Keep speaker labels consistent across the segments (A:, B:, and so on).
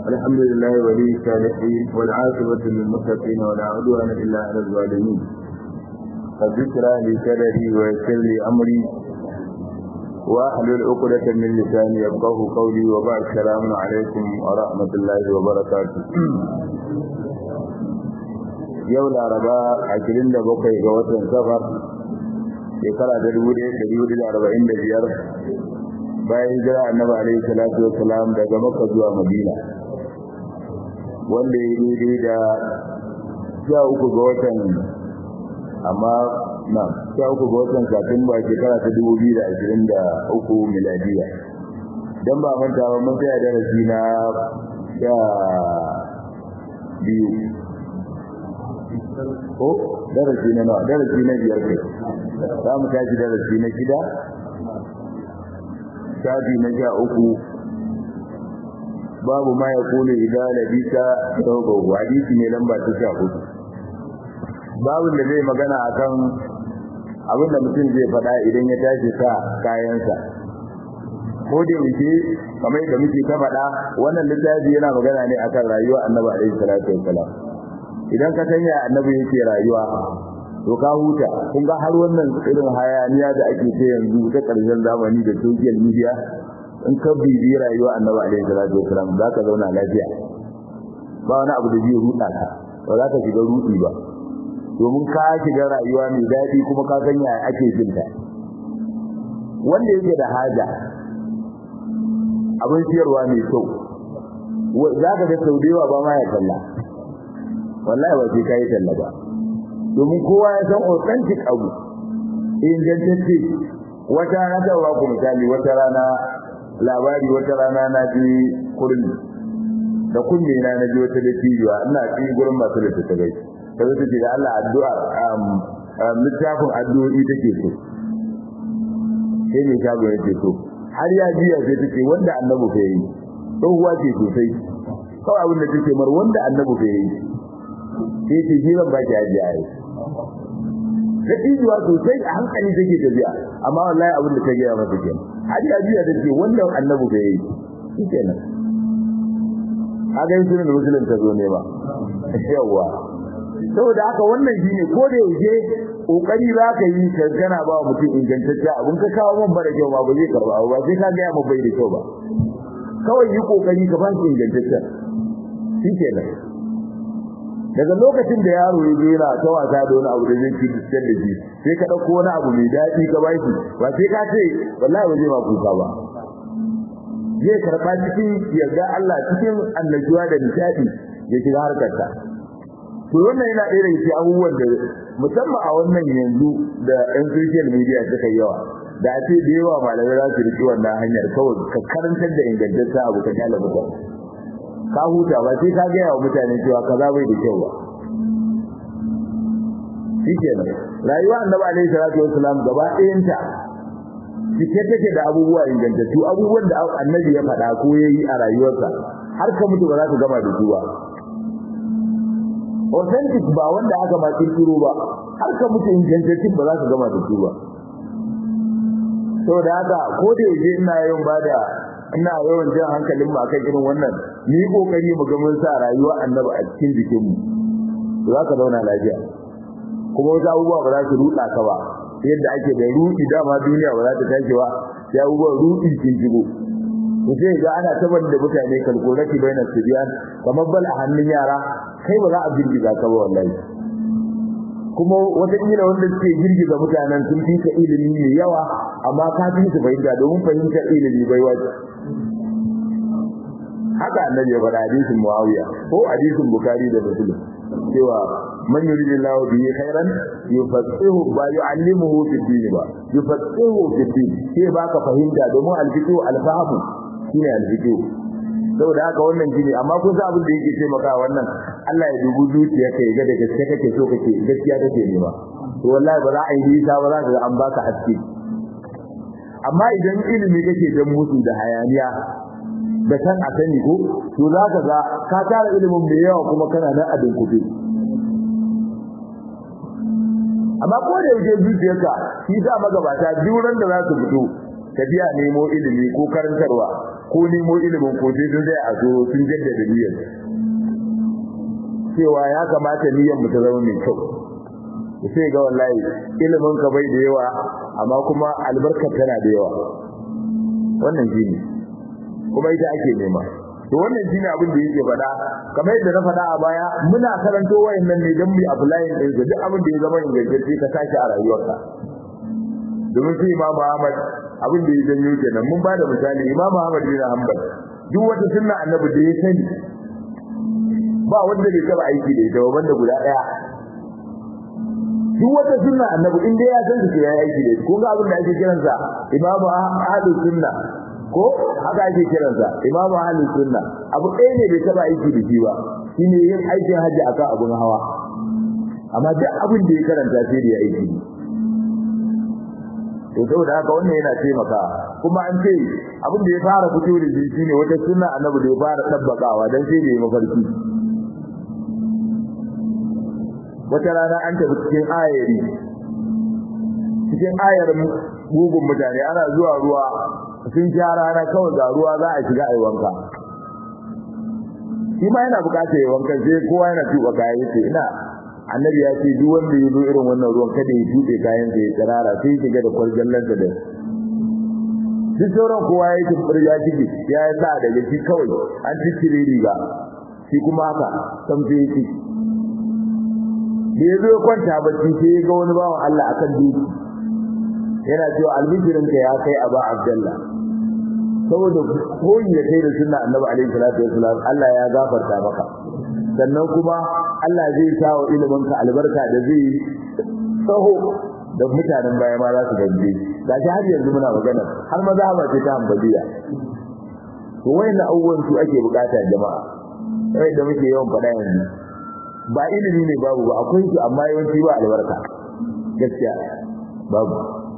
A: الحمد لله ولي الصالحين والعاقبة للمتقين ولا عدوان إلا على الظالمين قد اشرح لي صدري ويسر لي أمري واحلل عقدة من لساني يفقه قولي وبعد السلام عليكم ورحمة الله وبركاته yau laraba ashirin da bakwai ga watan safar shekara ta dubu ɗaya da dubu da arba'in da biyar bayan hijira annabi alaihi salatu wassalam daga makka zuwa madina wanda ya daidai da sha uku ga watan amma na sha uku ga watan satumba shekara ta dubu biyu da ashirin da uku miladiya don ba manta ba mun tsaya darasi na sha biyu ko darasi na nawa darasi na biyar kai za mu tashi darasi na shida shafi na sha uku babu ma ya kone idan labisa sauƙau hadisi ne lamba ta sha uku babu da zai magana akan abin da mutum zai faɗa idan ya tashi sa kayansa ko da yake kamar da muke ta faɗa wannan littafi yana magana ne akan rayuwa annabi alaihi salatu wassalam idan ka sanya annabi yake rayuwa to ka huta kun ga har wannan irin hayaniya da ake ta yanzu ta karshen zamani da social media in ka bibi rayuwa annabi alaihi salatu wasalam za ka zauna lafiya ba wani abu da zai ruɗa ka ba za ka shiga ruɗi ba domin ka shiga rayuwa mai daɗi kuma ka sanya ake jin ta wanda yake da haja abin siyarwa mai kyau za ka ga sau da yawa ba ma ya kalla wallahi ba sai kai talla ba domin kowa ya san authentic abu ingantacce wata rana ta ba ku misali wata rana labari wata rana na ji kurmi da kunne na na ji wata dattijuwa ina ci gurin masu da ta gai ta zo take da Allah addu'a littafin addu'o'i take so sai ne shago yake so har ya jiya sai take wanda annabi fa yi tsohuwa ce sosai kawai abin da take mar wanda annabi fa yi sai ce jiran ba ki ajiya ai da ijuwa sosai a hankali take tafiya amma wallahi abin da ta gaya masa kenan hadi ajiya ta ce wannan annabi bai yi shi kenan haka yin sunan musulun ta zo ne ba yawa saboda haka wannan shine ko da yaushe kokari za ka yi kankana ba wa mutum ingantacce abin ka kawo man bara kyau ba ba zai karba ba sai ka gaya ma bai da kyau ba kawai yi kokari ka ba shi ingantaccen shi kenan daga lokacin da yaro ya zo yana ta wasa da wani abu da zai ci cikin da shi sai ka dauko wani abu mai daɗi ka bashi ba sai ka ce wallahi ba zai ma kuka ba zai karɓa cikin yarda Allah cikin annajuwa da nishadi ya shiga harkarta to wannan yana ɗaya daga cikin abubuwan da musamman a wannan yanzu da ɗan social media suka yi yawa da a ce da yawa malamai za su riƙi wannan hanyar kawai ka karantar da ingantaccen abu ka kyala mutane ka huta ba sai ka gaya wa mutane cewa kaza bai da kyau ba shikenan rayuwa annabi alaihi salatu wassalam gaba ɗayanta cike take da abubuwa ingantattu abubuwan da annabi ya faɗa ko yayi a rayuwarsa har ka mutu ba za ka gama da su ba authentic ba wanda aka ma kirkiro ba har ka mutu ingantattun ba za ka gama da su ba saboda haka ko da yaje ina yin bada ina yawan jan hankalin mu akan irin wannan ni kokari mu ga mun sa rayuwa annabi a cikin jikin mu za ka zauna lafiya kuma wasu abubuwa ba za su ruɗa ka ba yadda ake da ruɗi dama duniya ba za ta tashi ba sai abubuwan ruɗi kin shigo ku sai ga ana tabar da mutane kalkulati bainas sibiyan kamar bal a hannun yara kai ba za a girgiza ka ba wallahi kuma wataƙila wanda suke girgiza mutanen sun fi ka ilimi mai yawa amma ka fi su fahimta domin fahimtar ilimi bai wace haka annabi ya faɗa hadisin muawiya ko hadisin bukari da muslim cewa man yuridillahu bihi khairan yufaqihu ba yu'allimuhu fi din ba yufaqihu fi din sai baka fahimta domin alfiqhu alfahmu shine alfiqhu saboda haka wannan shine amma kun san abin da yake taimaka wannan Allah ya dubu zuciya kai ga da gaske kake so kake gaskiya kake nema to wallahi ba za a yi nisa ba za ka an baka haske amma idan ilimi kake dan musu da hayaniya da kan a sani ko to za ka ga ka tara ilimin mai yawa kuma kana nan a dinkufe amma ko da yake zuciyarka shi sa magabata duran da za su fito tafiya nemo ilimi ko karantarwa ko nemo ilimin ko sai sun zai a so sun jaddada niyyar cewa ya kamata niyyar mu ta zama mai kyau sai ga wallahi ilimin ka bai da yawa amma kuma albarkar tana da yawa wannan shine kuma ita ake nema to wannan shine abin da yake faɗa kamar yadda na faɗa a baya muna karanto wayannan ne don mu apply din su duk abin da ya zama ingantacce ka sake a rayuwarka domin sai Imam Ahmad abin da ya janyo kenan mun bada misali Imam Ahmad bin Hanbal duk wata sunna annabi da ya sani ba wanda bai taba aiki da ita wanda guda daya duk wata sunna annabi in dai ya san su ya aiki da ita ko ga abin da ake kiransa Imam Ahlus Sunna ko haka ake kiransa imamu ahlus sunna abu ɗaya ne bai taba aiki da shi ba shine yin aikin haji akan abun hawa amma duk abin da ya karanta sai da ya aiki to saboda haka wannan yana taimaka kuma an ce abin da ya fara fito da shi shine wata sunna annabi da ya fara tabbakawa dan sai da ya mafarki wata rana an tafi cikin ayari cikin ayarin gugun mutane ana zuwa ruwa sun sha rana kawai ga ruwa za a shiga a yi wanka shi ma yana bukatar yi wankan sai kowa yana tuba kayan yace ina annabi ya ce duk wanda ya zo irin wannan ruwan kada ya tuɓe kayan sa ya tsirara sai shiga da kwarjallan da duk sauran kowa ya yi tumbar ya shige ya yi sa daga shi kawai an ciccire riga shi kuma haka sam sai ya ci da ya zo ya kwanta bacci sai ya ga wani bawan Allah akan duki yana cewa albishirinka ya kai aba abdallah saboda koyi da kai da sunna annabi alaihi salatu wasalam Allah ya gafarta maka sannan kuma Allah zai sa wa iliminka albarka da zai tsaho da mutanen baya ma za su ganje gashi har yanzu muna magana har maza ba ce ta ambaliya to wayannan abubuwan su ake bukata jama'a sai da muke yawan faɗa yanzu ba ilimi ne babu ba akwai su amma yawanci ba albarka gaskiya babu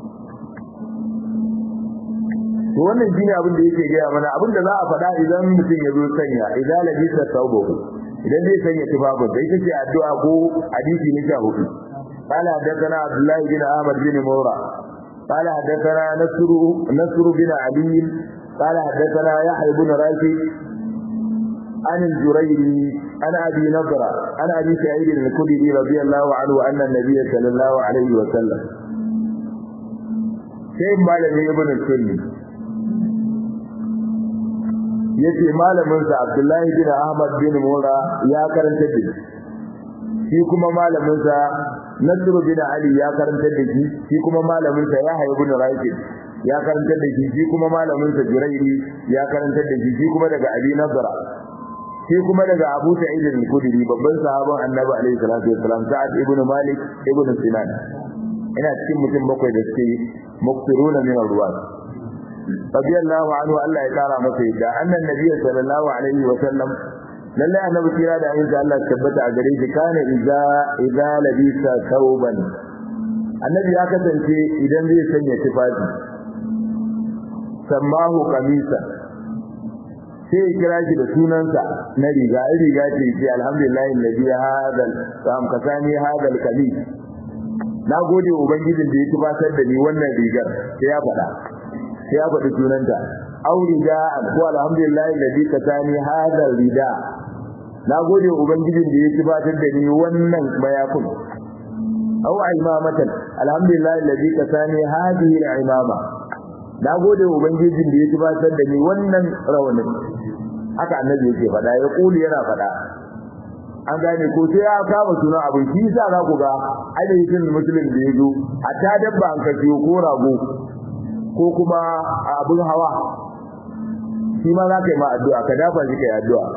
A: to wannan shine abin da yake gaya mana abin da za a faɗa idan mutum ya zo sanya idan labisa tawbahu idan zai sanya tufafin da ita ce addu'a ko hadisi ne sha hudu قال حدثنا عبد الله بن احمد بن مورا قال حدثنا نصر نصر بن علي قال حدثنا يحيى بن راشد عن الجريري عن ابي نضرة عن ابي سعيد الخدري رضي الله عنه ان النبي صلى الله عليه وسلم شيخ مالك ابن السني yace malamin sa Abdullahi bin Ahmad bin Mura ya karanta da shi kuma malamin sa Nasr bin Ali ya karanta da shi shi kuma malamin sa Yahya ibn Rashid ya karanta da shi shi kuma malamin sa Jurairi ya karanta da shi shi kuma daga Abi Nazara shi kuma daga Abu Sa'id al-Khudri babban sahaban Annabi alaihi salatu wasalam Sa'ad ibn Malik ibn Sinan ina cikin mutum bakwai da suke muktiruna min al-ruwat radiyallahu anhu Allah ya kara masa yadda annan nabiy sallallahu alaihi wa sallam lalle annabi kira da ayyuka Allah tabbata a gare shi kana idza idza labisa thawban annabi ya kasance idan zai sanya tufafi sammahu qamisa sai ya kira shi da sunansa na riga riga ce ce alhamdulillah alladhi hadal sam kasani hadal qamis na gode ubangijin da ya tufatar da ni wannan rigar sai ya faɗa sai ya faɗi sunanta aw rida ko alhamdulillah alladhi kasani hadal rida na gode ubangijin da ya tufatar da ni wannan mayafin aw imamatan alhamdulillah alladhi kasani hadhihi al-imama na gode ubangijin da ya tufatar da ni wannan rawanin haka annabi yake faɗa ya kuli yana faɗa an gane ko sai ya kama sunan abin shi yasa za ku ga ainihin musulun da ya zo a ta dabba an kashe ko rago ko kuma abin hawa shi ma za ka yi ma addu'a ka dafa shi ka yi addu'a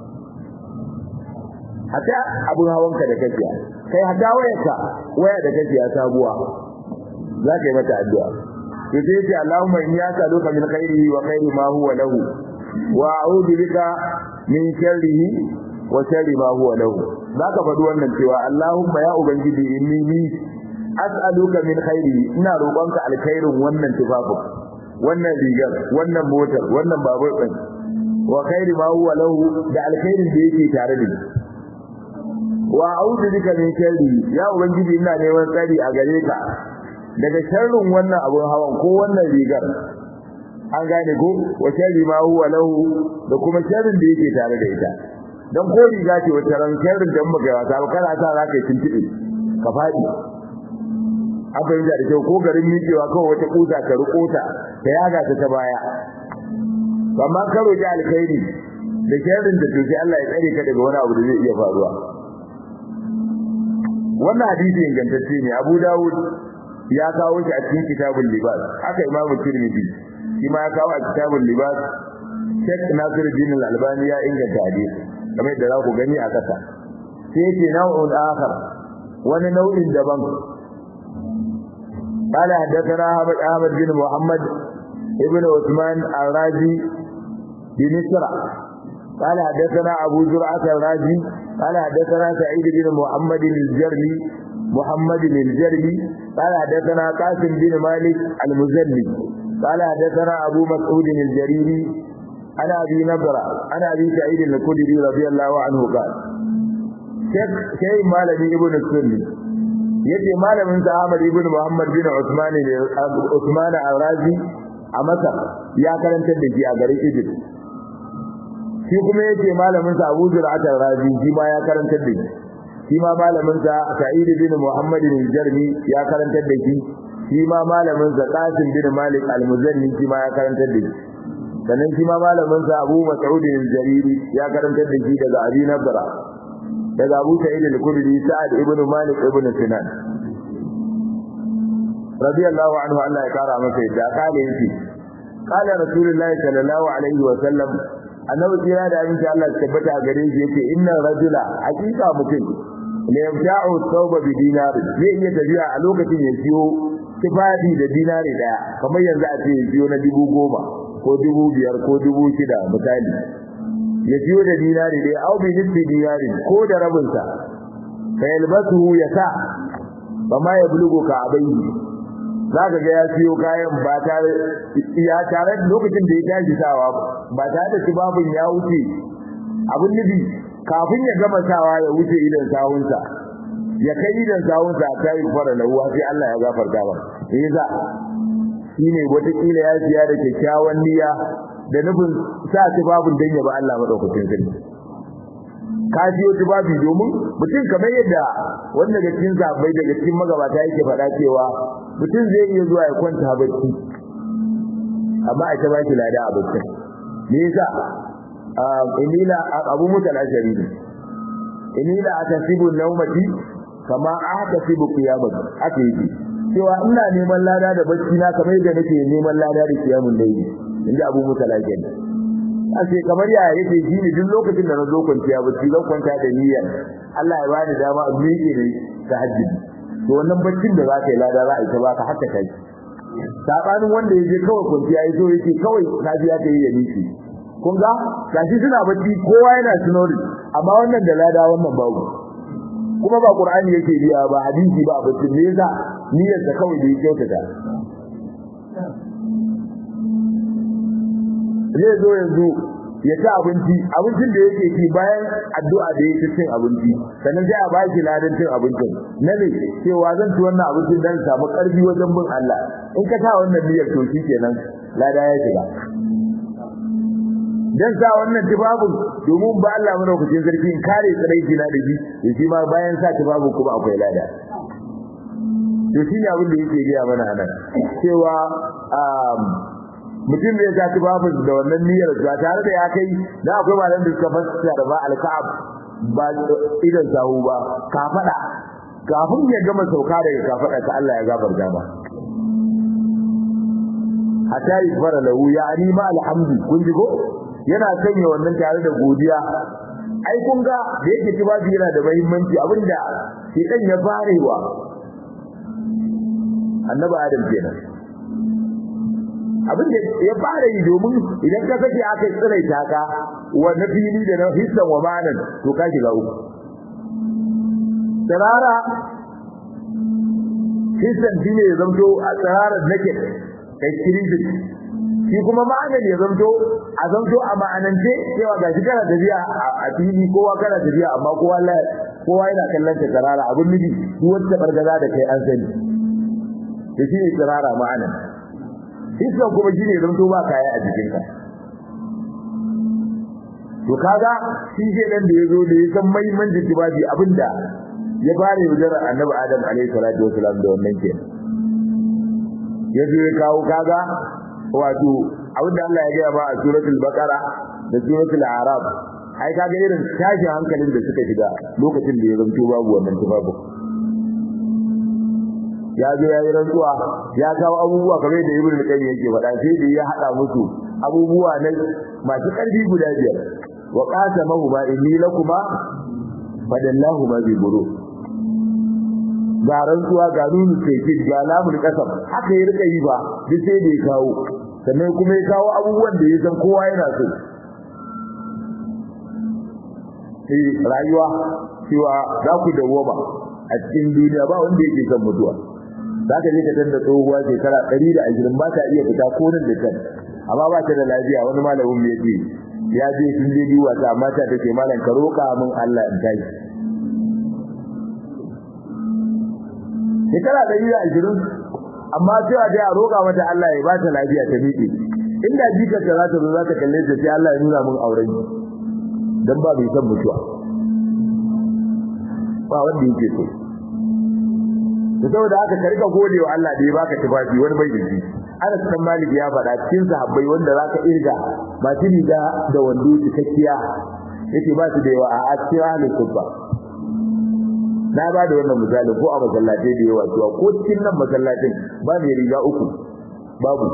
A: hatta abin hawanka da kake kai hatta wayarka waya da kake sabuwa za ka yi mata addu'a to sai ce Allahumma inni as'aluka min khairihi wa khairi ma huwa lahu wa a'udhu bika min sharrihi wa sharri ma huwa lahu zaka faɗi wannan cewa Allahumma ya ubangiji inni ni as'aluka min khairihi ina roƙonka alkhairin wannan tufafin wannan rigar wannan motar wannan babur din wa khairi ma huwa lahu da alkhairin da yake tare da ni wa a'udhu bika min sharri ya ubangiji ina neman tsari a gare ka daga sharrin wannan abun hawan ko wannan rigar an gane ko wa sharri ma huwa lahu da kuma sharrin da yake tare da ita dan ko riga ce wata ran sharrin da muka yawa ta kana sa za ka yi tuntuɓe ka faɗi an fahimta da kyau ko garin miƙewa kawai wata kusa ka riko ta ta yaga ta ta baya amma ka roƙi alkhairi da sharrin da toke Allah ya tsare ka daga wani abu da zai iya faruwa wannan hadisi ingantacce ne Abu Dawud ya kawo shi a cikin kitabul libas haka Imam Tirmidhi shi ma ya kawo a kitabul libas Sheikh Nasiruddin Al-Albani ya inganta hadisi kamar yadda za ku gani a kasa sai yake nau'un akhar wani nau'in daban قال حدثنا أحمد بن محمد ابن عثمان الرازي بمصر قال حدثنا أبو زرعة الرازي قال حدثنا سعيد بن محمد الجرمي محمد الجرمي قال حدثنا قاسم بن مالك المزني قال حدثنا أبو مسعود الجريري أنا أبي نضرة أنا أبي سعيد الخدري رضي الله عنه قال شيخ شيخ مالبي ابن السني yace malamin sa Ahmad ibn Muhammad bin Uthman Uthman al-Razi a Masar ya karantar da shi a garin Egypt shi kuma yace malamin sa Abu Zur'at al-Razi shi ma ya karantar da shi shi ma malamin sa Sa'id bin Muhammad al-Jarmi ya karantar da shi shi ma malamin sa Qasim bin Malik al-Muzanni shi ma ya karantar da shi sannan shi ma malamin sa Abu Mas'ud al-Jariri ya karantar da shi daga Abi Nabra daga Abu Sa'id al-Khudri Sa'ad ibn Malik ibn Sinan radiyallahu anhu Allah ya kara masa yadda kale yake qala rasulullahi sallallahu alaihi wa sallam annabi kira da abin da Allah ya tabbata a gare shi yake inna rajula hakika mutum la yabta'u thawba bi dinar zai iya tafiya a lokacin ya siyo tufafi da dinari daya kamar yanzu a ce ya siyo na dubu goma ko dubu biyar ko dubu shida misali ya siyo da dinari daya au bi nisfi dinari ko da rabinsa fa yalbasuhu ya sa ba ma ya bulugo ka abai zaka ga ya siyo kayan ba tare ya tare lokacin da ya tashi sawa ba tare da tubabin ya wuce abin nufi kafin ya gama sawa ya wuce idan sawunsa ya kai idan sawunsa ta yi fara lahuwa sai Allah ya gafarta ba sai yasa shine wata kila ya siya da kyakkyawan niyya da nufin sa tubabin dan ya ba Allah madaukakin sarki ka siyo tubabi domin mutum kamar yadda wanda daga cikin zabai daga cikin magabata yake faɗa cewa mutum zai iya zuwa ya kwanta bacci amma a ta baki lada a bacci me yasa inila abu mutal ashari ne inila atasibu nawmati kama atasibu qiyamati ake yi cewa ina neman lada da bacci na kamar yadda nake neman lada da kiyamun layli inda abu mutal ashari ashe kamar yaya yake shi ne duk lokacin da na zo kwanciya bacci zan kwanta da niyyar Allah ya bani dama in miƙe ne ta hajji to wannan baccin da za ka yi lada za a yi ta baka haka kai sabanin wanda yaje kawai kwanciya yazo yake kawai lafiya ta yi ya miƙe kun ga gashi suna bacci kowa yana sunori amma wannan da lada wannan babu kuma ba qur'ani yake biya ba hadisi ba bacci ne yasa niyyar ta kawai da yake kyautata zai zo yanzu ya ci abinci abincin da yake ci bayan addu'a da yake cin abinci sannan sai a baki ladan cin abincin na ne cewa zan ci wannan abincin dan samu karfi wajen bin Allah in ka ta wannan niyyar to kenan lada ya shiga dan sa wannan tibabun domin ba Allah madaukakin sarki in kare tsiraici na da shi da shi ma bayan sa tibabun kuma akwai lada to shi ne abin da yake gaya mana anan cewa mutum da ya tafi babu da wannan niyyar ba tare da ya kai da akwai malam da suka fassara ba al-ka'ab ba idan sahu ba ka fada kafin ya gama sauka daga kafada ta Allah ya gafarta ba hatta yafara lahu yani ma alhamdu kun ji ko yana sanya wannan tare da godiya ai kun ga da yake tibabi yana da muhimmanci abinda shi dan ya farewa annabi adam kenan abin da ya fara yi domin idan ka sake aka tsirai ta ka wa na fili da na hissan wa manan to ka shiga uku tsirara hissan shi ne ya zamto a tsirarar nake kai kirijin shi kuma ma'anar ya zamto a zamto a ma'anance cewa ga shi kana tafiya a fili kowa kana tafiya amma kowa kowa yana kallon ta tsirara abin nufi duk wata bargaza da kai an sani da shi ne tsirara ma'anar iskan kuma shine zanto ba kaya a jikinka to kaga shi ke nan da yazo da ya san muhimmancin tibabi abinda ya fara yaudarar annabi adam alaihi salatu wasalam da wannan ke yazo ya kawo kaga wato abinda Allah ya gaya ba a suratul baqara da suratul arab ai kaga irin tashin hankalin da suka shiga lokacin da ya zanto babu wannan tibabu ya zo ya yi rantsuwa ya kawo abubuwa kamar da ibnu qayyim yake faɗa sai da ya hada musu abubuwa na masu ƙarfi guda biyar wa qasamahu ma inni lakuma fadallahu ma bi buru ga rantsuwa ga nunu sai ga lamul kasam haka ya rika yi ba duk sai da ya kawo sannan kuma ya kawo abubuwan da ya san kowa yana so eh rayuwa cewa za ku dawoma a cikin duniya ba wanda yake son mutuwa za ka je ka tanda tsohuwa shekara ɗari da ashirin ba ta iya fita ko nan da can amma ba ta da lafiya wani malamin ya ce ya je sun je biyu wata amma ta take malam ka roƙa min Allah in tashi shekara ɗari da ashirin amma cewa dai a roƙa mata Allah ya ba ta lafiya ta miƙe inda jikar ta za ta zo za ta kalle ta sai Allah ya nuna min auren dan ba bai san mutuwa ba wanda yake so to saboda haka ka rika gode wa Allah da ya baka tufafi wani bai da shi Anas dan Malik ya faɗa cikin sahabbai wanda zaka irga masu riga da wando cikakkiya yake ba su da yawa a cikin ahlul kubba na ba da wannan misali ko a masallatai da yawa cewa ko cikin nan masallatin ba mai riga uku babu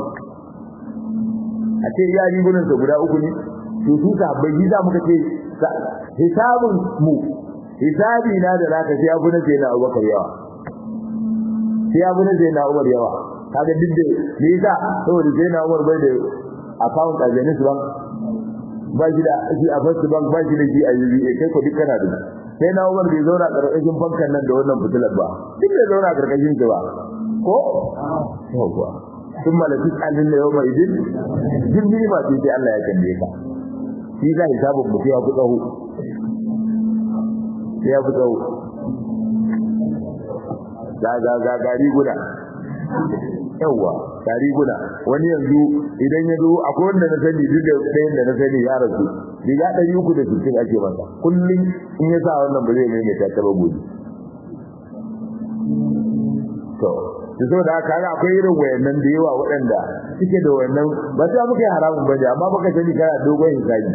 A: a ce ya rigunan sa guda uku ne to su sahabbai shi za muka ce hisabun mu hisabi na da zaka sai abu na sai na Abubakar yawa sai abu na sai na Umar yawa kaga duk da me yasa saboda sai na Umar bai da account a Zenith Bank ba shi da shi a First Bank ba shi da shi a UBA kai ko duk kana da sai na Umar bai zauna karkashin bankan nan da wannan fitilar ba duk bai zauna karkashin ta ba ko yawa sun malaki tsanin da yawma idin jin ni ma sai Allah ya kalle ka shi za hisabun mutu ya fi tsaho ya fi tsawo ga ga ga gari guda yawa gari guda wani yanzu idan ya zo akwai wanda na sani duk da ɗayan da na sani ya rasu riga ɗari uku da sittin ake masa kullum in ya sa wannan ba zai maimaita ta ba gobe to da saboda haka ga akwai irin wayannan da yawa waɗanda suke da wannan ba sai muka yi haramun bane amma baka sani kana dogon hisabi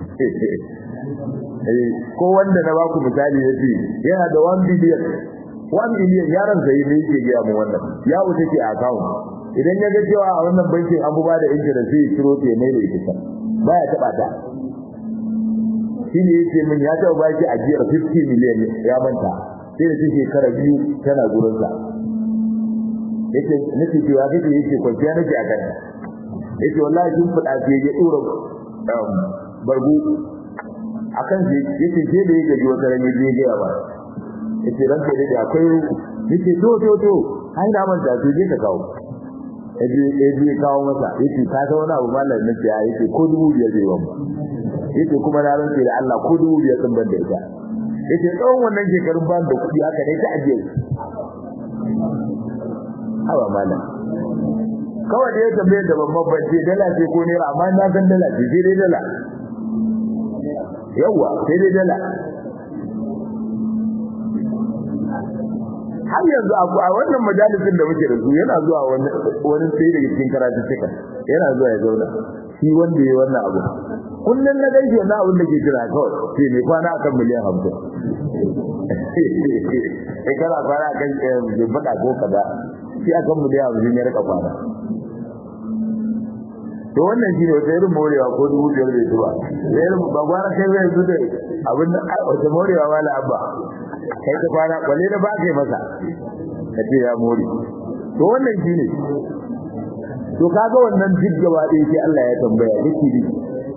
A: ko wanda na baku misali yace yana da 1 billion 1 billion yaron sai ne yake ga mu wannan ya wuce ke account idan ya ga cewa a wannan bankin an buba da interest sai kiro te mai da ita baya taba ta shine yace min ya taba baki ajiyar 50 million ya manta sai da shekara biyu tana gurin sa yace nake cewa kake yace kwanciya nake a kan yace wallahi kin fada ce ya dora barbu akan shi yace sai da yake ji wata ranye je ga ba yace ranka da da akwai yace to to to ai na manta to je ka kawo yace yace kawo masa yace ka ga wani abu mallan nake ya yace ko dubu biyar zai ba yace kuma na rantsa da Allah ko dubu biyar sun ban da ita yace tsawon wannan shekarun ban da kuɗi haka ne ta ajiye hawa mallan kawai da ya tambaye da babban bace dala ce ko naira amma na san dala ce sai dai dala yawa sai dai dala har yanzu a wannan majalisin da muke da su yana zuwa wani wani sai daga cikin karatu cikin yana zuwa ya zauna shi wanda ya wannan abu kullun na gaishe na abin da ke jira kawai sai ne kwana akan miliyan 50 eh kana kwana akan baka ko kaza shi akan miliyan 50 ya rika kwana to wannan shi ne wata irin morewa ko dubu biyar bai zuba da irin ba gwara kai zai zu da abin da wata morewa ma abba kai ta kwana kwalle da ba kai masa ka ce ya more to wannan shi ne to kaga wannan duk gaba ɗaya sai Allah ya tambaya yake bi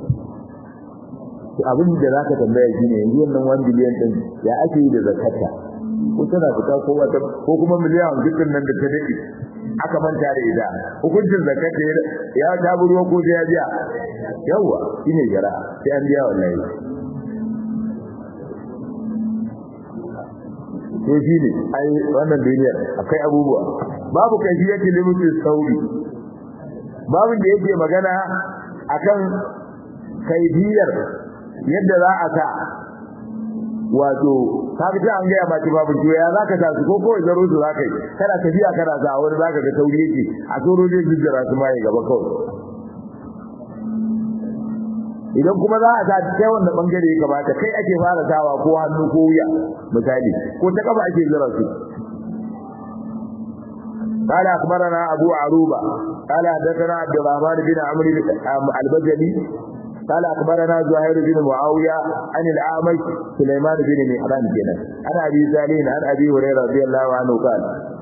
A: abin da zaka tambaya shine yanzu wannan 1 biliyan din ya ake yi da zakata ko tana fita ko wata ko kuma miliyan dukkan nan da ta dade aka manta da ita hukuncin zakata ya ta ruwa ko ya biya yawa shine jara sai an biya wallahi to shine ai wannan duniyar akai abubuwa babu kafiyati limitin sauri babin da yake magana akan kaidiyar yadda za a sa wato kaga ta an ga ma ci babu to ya zaka sa su ko ko zaro su zaka yi kana tafiya kana sa wani zaka ga tauri yake a tsoro zai jijjira su mai gaba kawai idan kuma za a sa ta wanda bangare ya kamata kai ake fara sawa ko hannu ko wuya misali ko ta kafa ake zira su قال أخبرنا أبو عروبة قال حدثنا عبد الرحمن بن عمرو البجلي قال أخبرنا زهير بن معاوية عن الأعمش سليمان بن مهران كنا عن أبي سالين عن أبي هريرة رضي الله عنه قال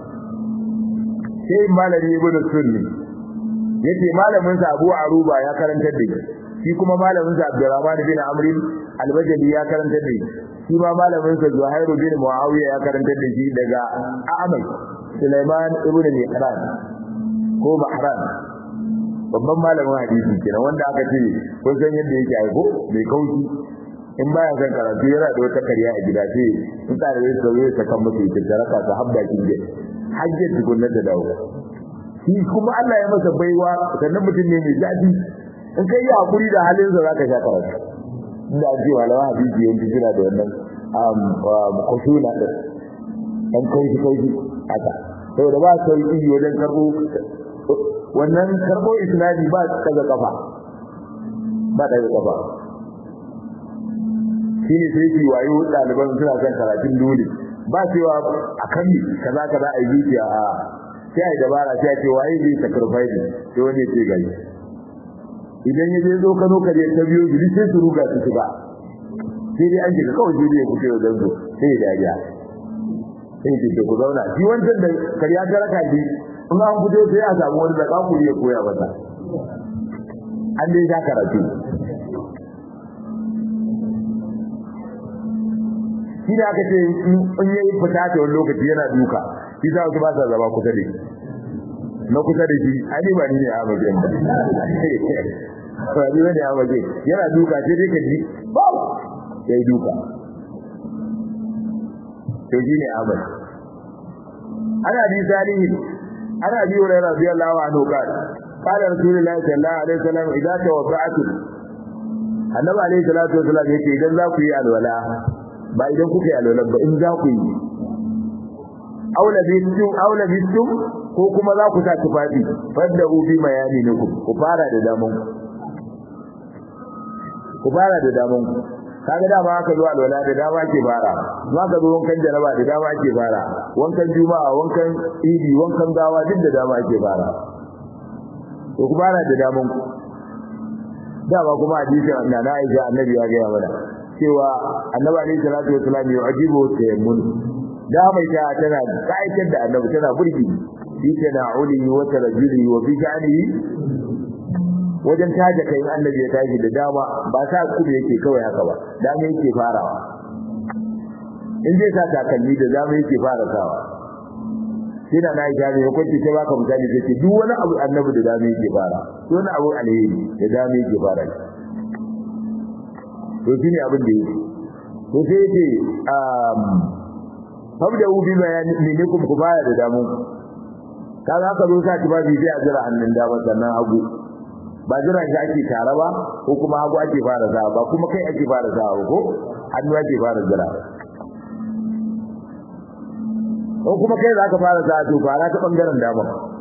A: شيء مال ابن السني yace malamin sa Abu Aruba ya karantar da shi shi kuma malamin sa Abdurrahman bin Amr al-Bajali ya karantar da shi shi ma malamin sa Zuhair bin Muawiya ya karantar da shi daga Ahmad Sulaiman ibn Mihran ko Mahran babban malamin hadisi kenan wanda aka ce kun san yadda yake aiko mai kauci in baya san karatu yana da wata kariya a gida sai in tsare da sauye ta kan mutu ta taraka ta habba kin je hajjin tukunna da dawo shi kuma Allah ya masa baiwa sannan mutum ne mai zafi in kai yi hakuri da halin sa zaka sha karatu inda ji walawa hadisi yanzu jira da wannan um kushuna din dan kai shi kai haka saboda ba sai yi wajen karbo wannan karbo isnadi ba daga kafa ba daga kafa shine sai ki wayo daliban suna son karatun dole ba cewa akan kaza kaza ai zuciya a sai ai dabara sai ce waye zai sacrifice sai wani ya ce gari idan ya je zo Kano kare ta biyo gidi sai su ruga su shiga sai dai an shiga kawai sai dai ya fito da zanzo sai ya dariya sai ya ce ku zauna shi wancan da kariya ta raka shi in an fito sai a samu wani da kakuri ya koya masa an dai sha karatu shi da aka ce in yayi fita ta wani lokaci yana duka shi sa wasu ba sa zama kusa da shi na kusa da shi ani ba ni ne a mace ba ba ni ne a mace yana duka sai dai ka ji ba yayi duka to shi ne Ahmad ana bi salihin ana bi wa radiyallahu anhu qala qala rasulullahi sallallahu alaihi wasallam idza tawadda'tum annabi alaihi salatu wasallam yake idan za ku yi alwala ba idan kuka yi alwala ba in za ku yi aula bitum aula bitum ko kuma za ku sa tufafi fadda ubi mayani ne ku ku fara da damun ku fara da damun kaga dama aka zo alwala da dama ke fara ma ka zo wankan jaraba da dama ke fara wankan juma'a wankan idi wankan gawa duk da dama ke fara to ku fara da damun ku dama kuma hadisi na na Aisha annabi ya ga mana cewa annabi alaihi salatu wasallam ya ajibu tayammun da mai ta tana kaitar da annabi tana burgi fi tana'uli wa tarajuli wa fi sha'nihi wajen taje kai annabi ya tashi da dama ba sa kudu yake kawai haka ba dama yake farawa in zai sa takalmi da dama yake fara sawa sai da nayi gani ko kwace ta baka misali sai duk wani abu annabi da dama yake fara duk wani abu alheri da dama yake fara to shine abin da yake to sai yake um fabda ubi bayani ne ku ku baya da damu kaga haka zo sa ki ba bi sai a jira hannun dama sannan hagu ba jira shi ake tare ba ko kuma hagu ake fara sa ba kuma kai ake fara sa ko hannu ake fara jira ko kuma kai zaka fara sa to fara ta bangaren dama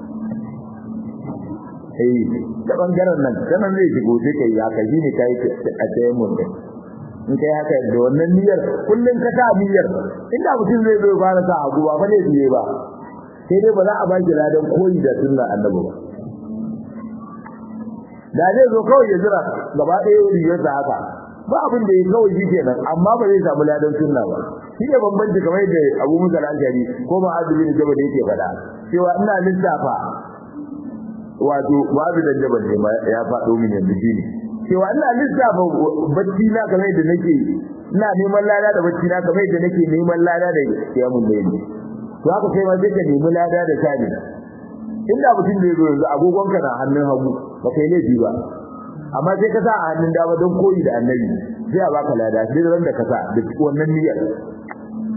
A: eh ta bangaren nan sanan zai shigo sai kai ya kai ne kai a tayin mun in kai haka da wannan niyyar kullun ka ta niyyar inda mutum zai zo fara sa hagu ba fa ne biye ba sai dai ba za a ba shi ladan koyi da sunnar annabi ba da zai zo kawai ya jira gaba ɗaya rigar da haka ba abin da ya kawai shi kenan amma ba zai samu ladan sunna ba shi ne bambanci kamar da Abu Musa al-Ashari ko ma Abu bin Jabal yake faɗa cewa ina lissafa wato Abu bin Jabal ne ya faɗo min yanzu shine cewa ina lissafa bacci na kamar da nake ina neman lada da bacci na kamar da nake neman lada da kiyamun layli to haka kai ma sai ka nemi lada da sani inda mutum da yazo yanzu agogon ka na hannun hagu ba kai laifi ba amma sai ka sa a hannun dama don koyi da annabi sai a baka lada sai ran da ka sa da wannan niyyar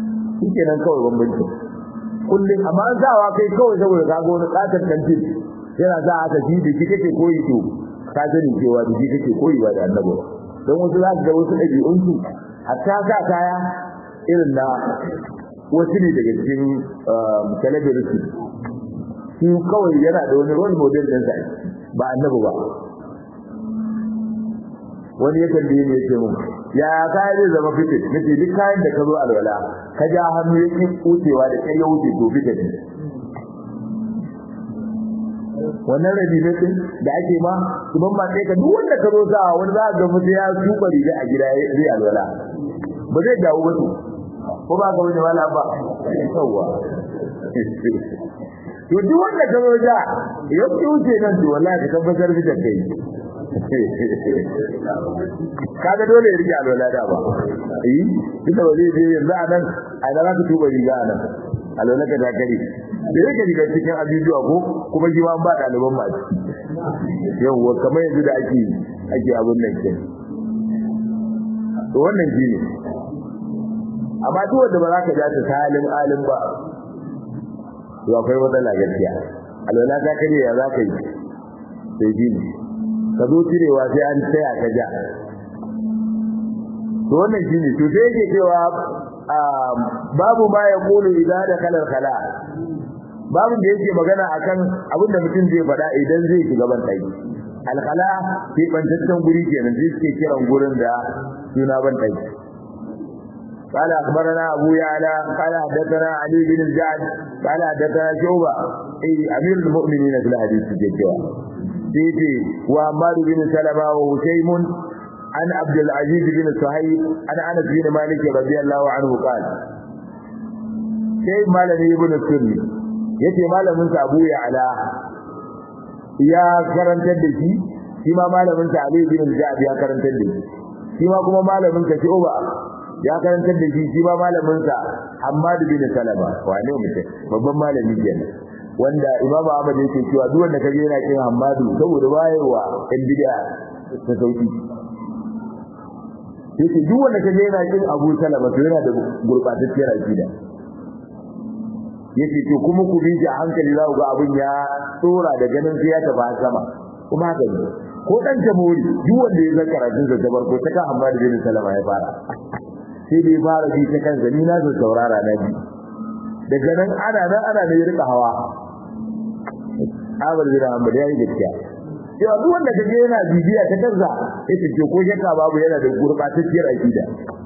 A: shikenan kawai bambanci kullum amma an sawa kai kawai saboda ka ga wani katon kantin yana za a ka ji da shi kake koyi to ka sani cewa da shi kake koyi ba da annabi don wasu za su ga wasu ɗabi'unsu hatta sa kaya irin na wasu ne daga cikin celebrity shi kawai yana da wani role model din sa ba annabi ba wani yakan da ne yake mun ya kaya zai zama fitin nace duk kayan da ka zo alwala ka ja hannu yake kucewa da kai ya wuce to fitin wannan rabi ne din da ake ma kuma ma sai ka duk wanda ka zo sa wani za ga mutum ya tuba riga a gida zai alwala ba zai dawo ba ko ba ga wani wala ba yawa to duk wanda ka zo da ya wuce nan to wallahi ka tabbatar da kai kaga dole ya rike alwala da ba eh duka ba zai je yanzu a nan a da za ka tuba riga a nan alwala ka ta kare da yake riga cikin abubuwa ko kuma shi ma ba ɗaliban ma yawwa kamar yanzu da ake ake abin nan ke to wannan shi ne amma duk wanda ba za ka ja ta salim alim ba to akwai matsala gaskiya alwala ta kare ya za ka yi sai shi ne ka zo cirewa sai an tsaya ka ja to wannan shi ne to sai yake cewa babu ma ya kulu idza da kalar kala babu da yake magana akan abin da mutum zai faɗa idan zai shiga ban ɗaki alkala sai bantaccen guri kenan sai suke kiran gurin da suna ban ɗaki قال أخبرنا أبو يعلى قال حدثنا علي بن الجعد قال حدثنا شعبة أي أمير المؤمنين في الحديث الجواب سيتي وعمار بن سلمة وهشيم عن عبد العزيز بن صهيب عن انس بن مالك رضي الله عنه قال sai malami ibn sunni yace malamin sa Abu Ya'la ya karantar da shi shi ma malamin sa Ali bin Ja'd ya karantar da shi shi ma kuma malamin sa Shu'ba ya karantar da shi shi ma malamin sa Hammad bin Salama wane mutum babban malami kenan wanda Imam Ahmad yake cewa duk wanda kaje yana kin Hammadu saboda bayarwa ɗan bid'a ta sauki yake duk wanda kaje yana kin Abu Salama to yana da gurbatacciyar aqida yace to kuma ku bi shi a hankali za ku ga abin ya tsora da ganin sai ya tafi sama kuma haka ne ko dan jamhuri duk wanda ya zaka karatun da jabar ko ta kan Hammad bin Salama ya fara sai dai fara bi ta kan zani na zo saurara na bi daga nan ana nan ana ne rika hawa Ahmad bin Hanbal ya yi gaskiya cewa duk wanda kaje yana bibiya ta kansa yace to ko shakka babu yana da gurbatacciyar aqida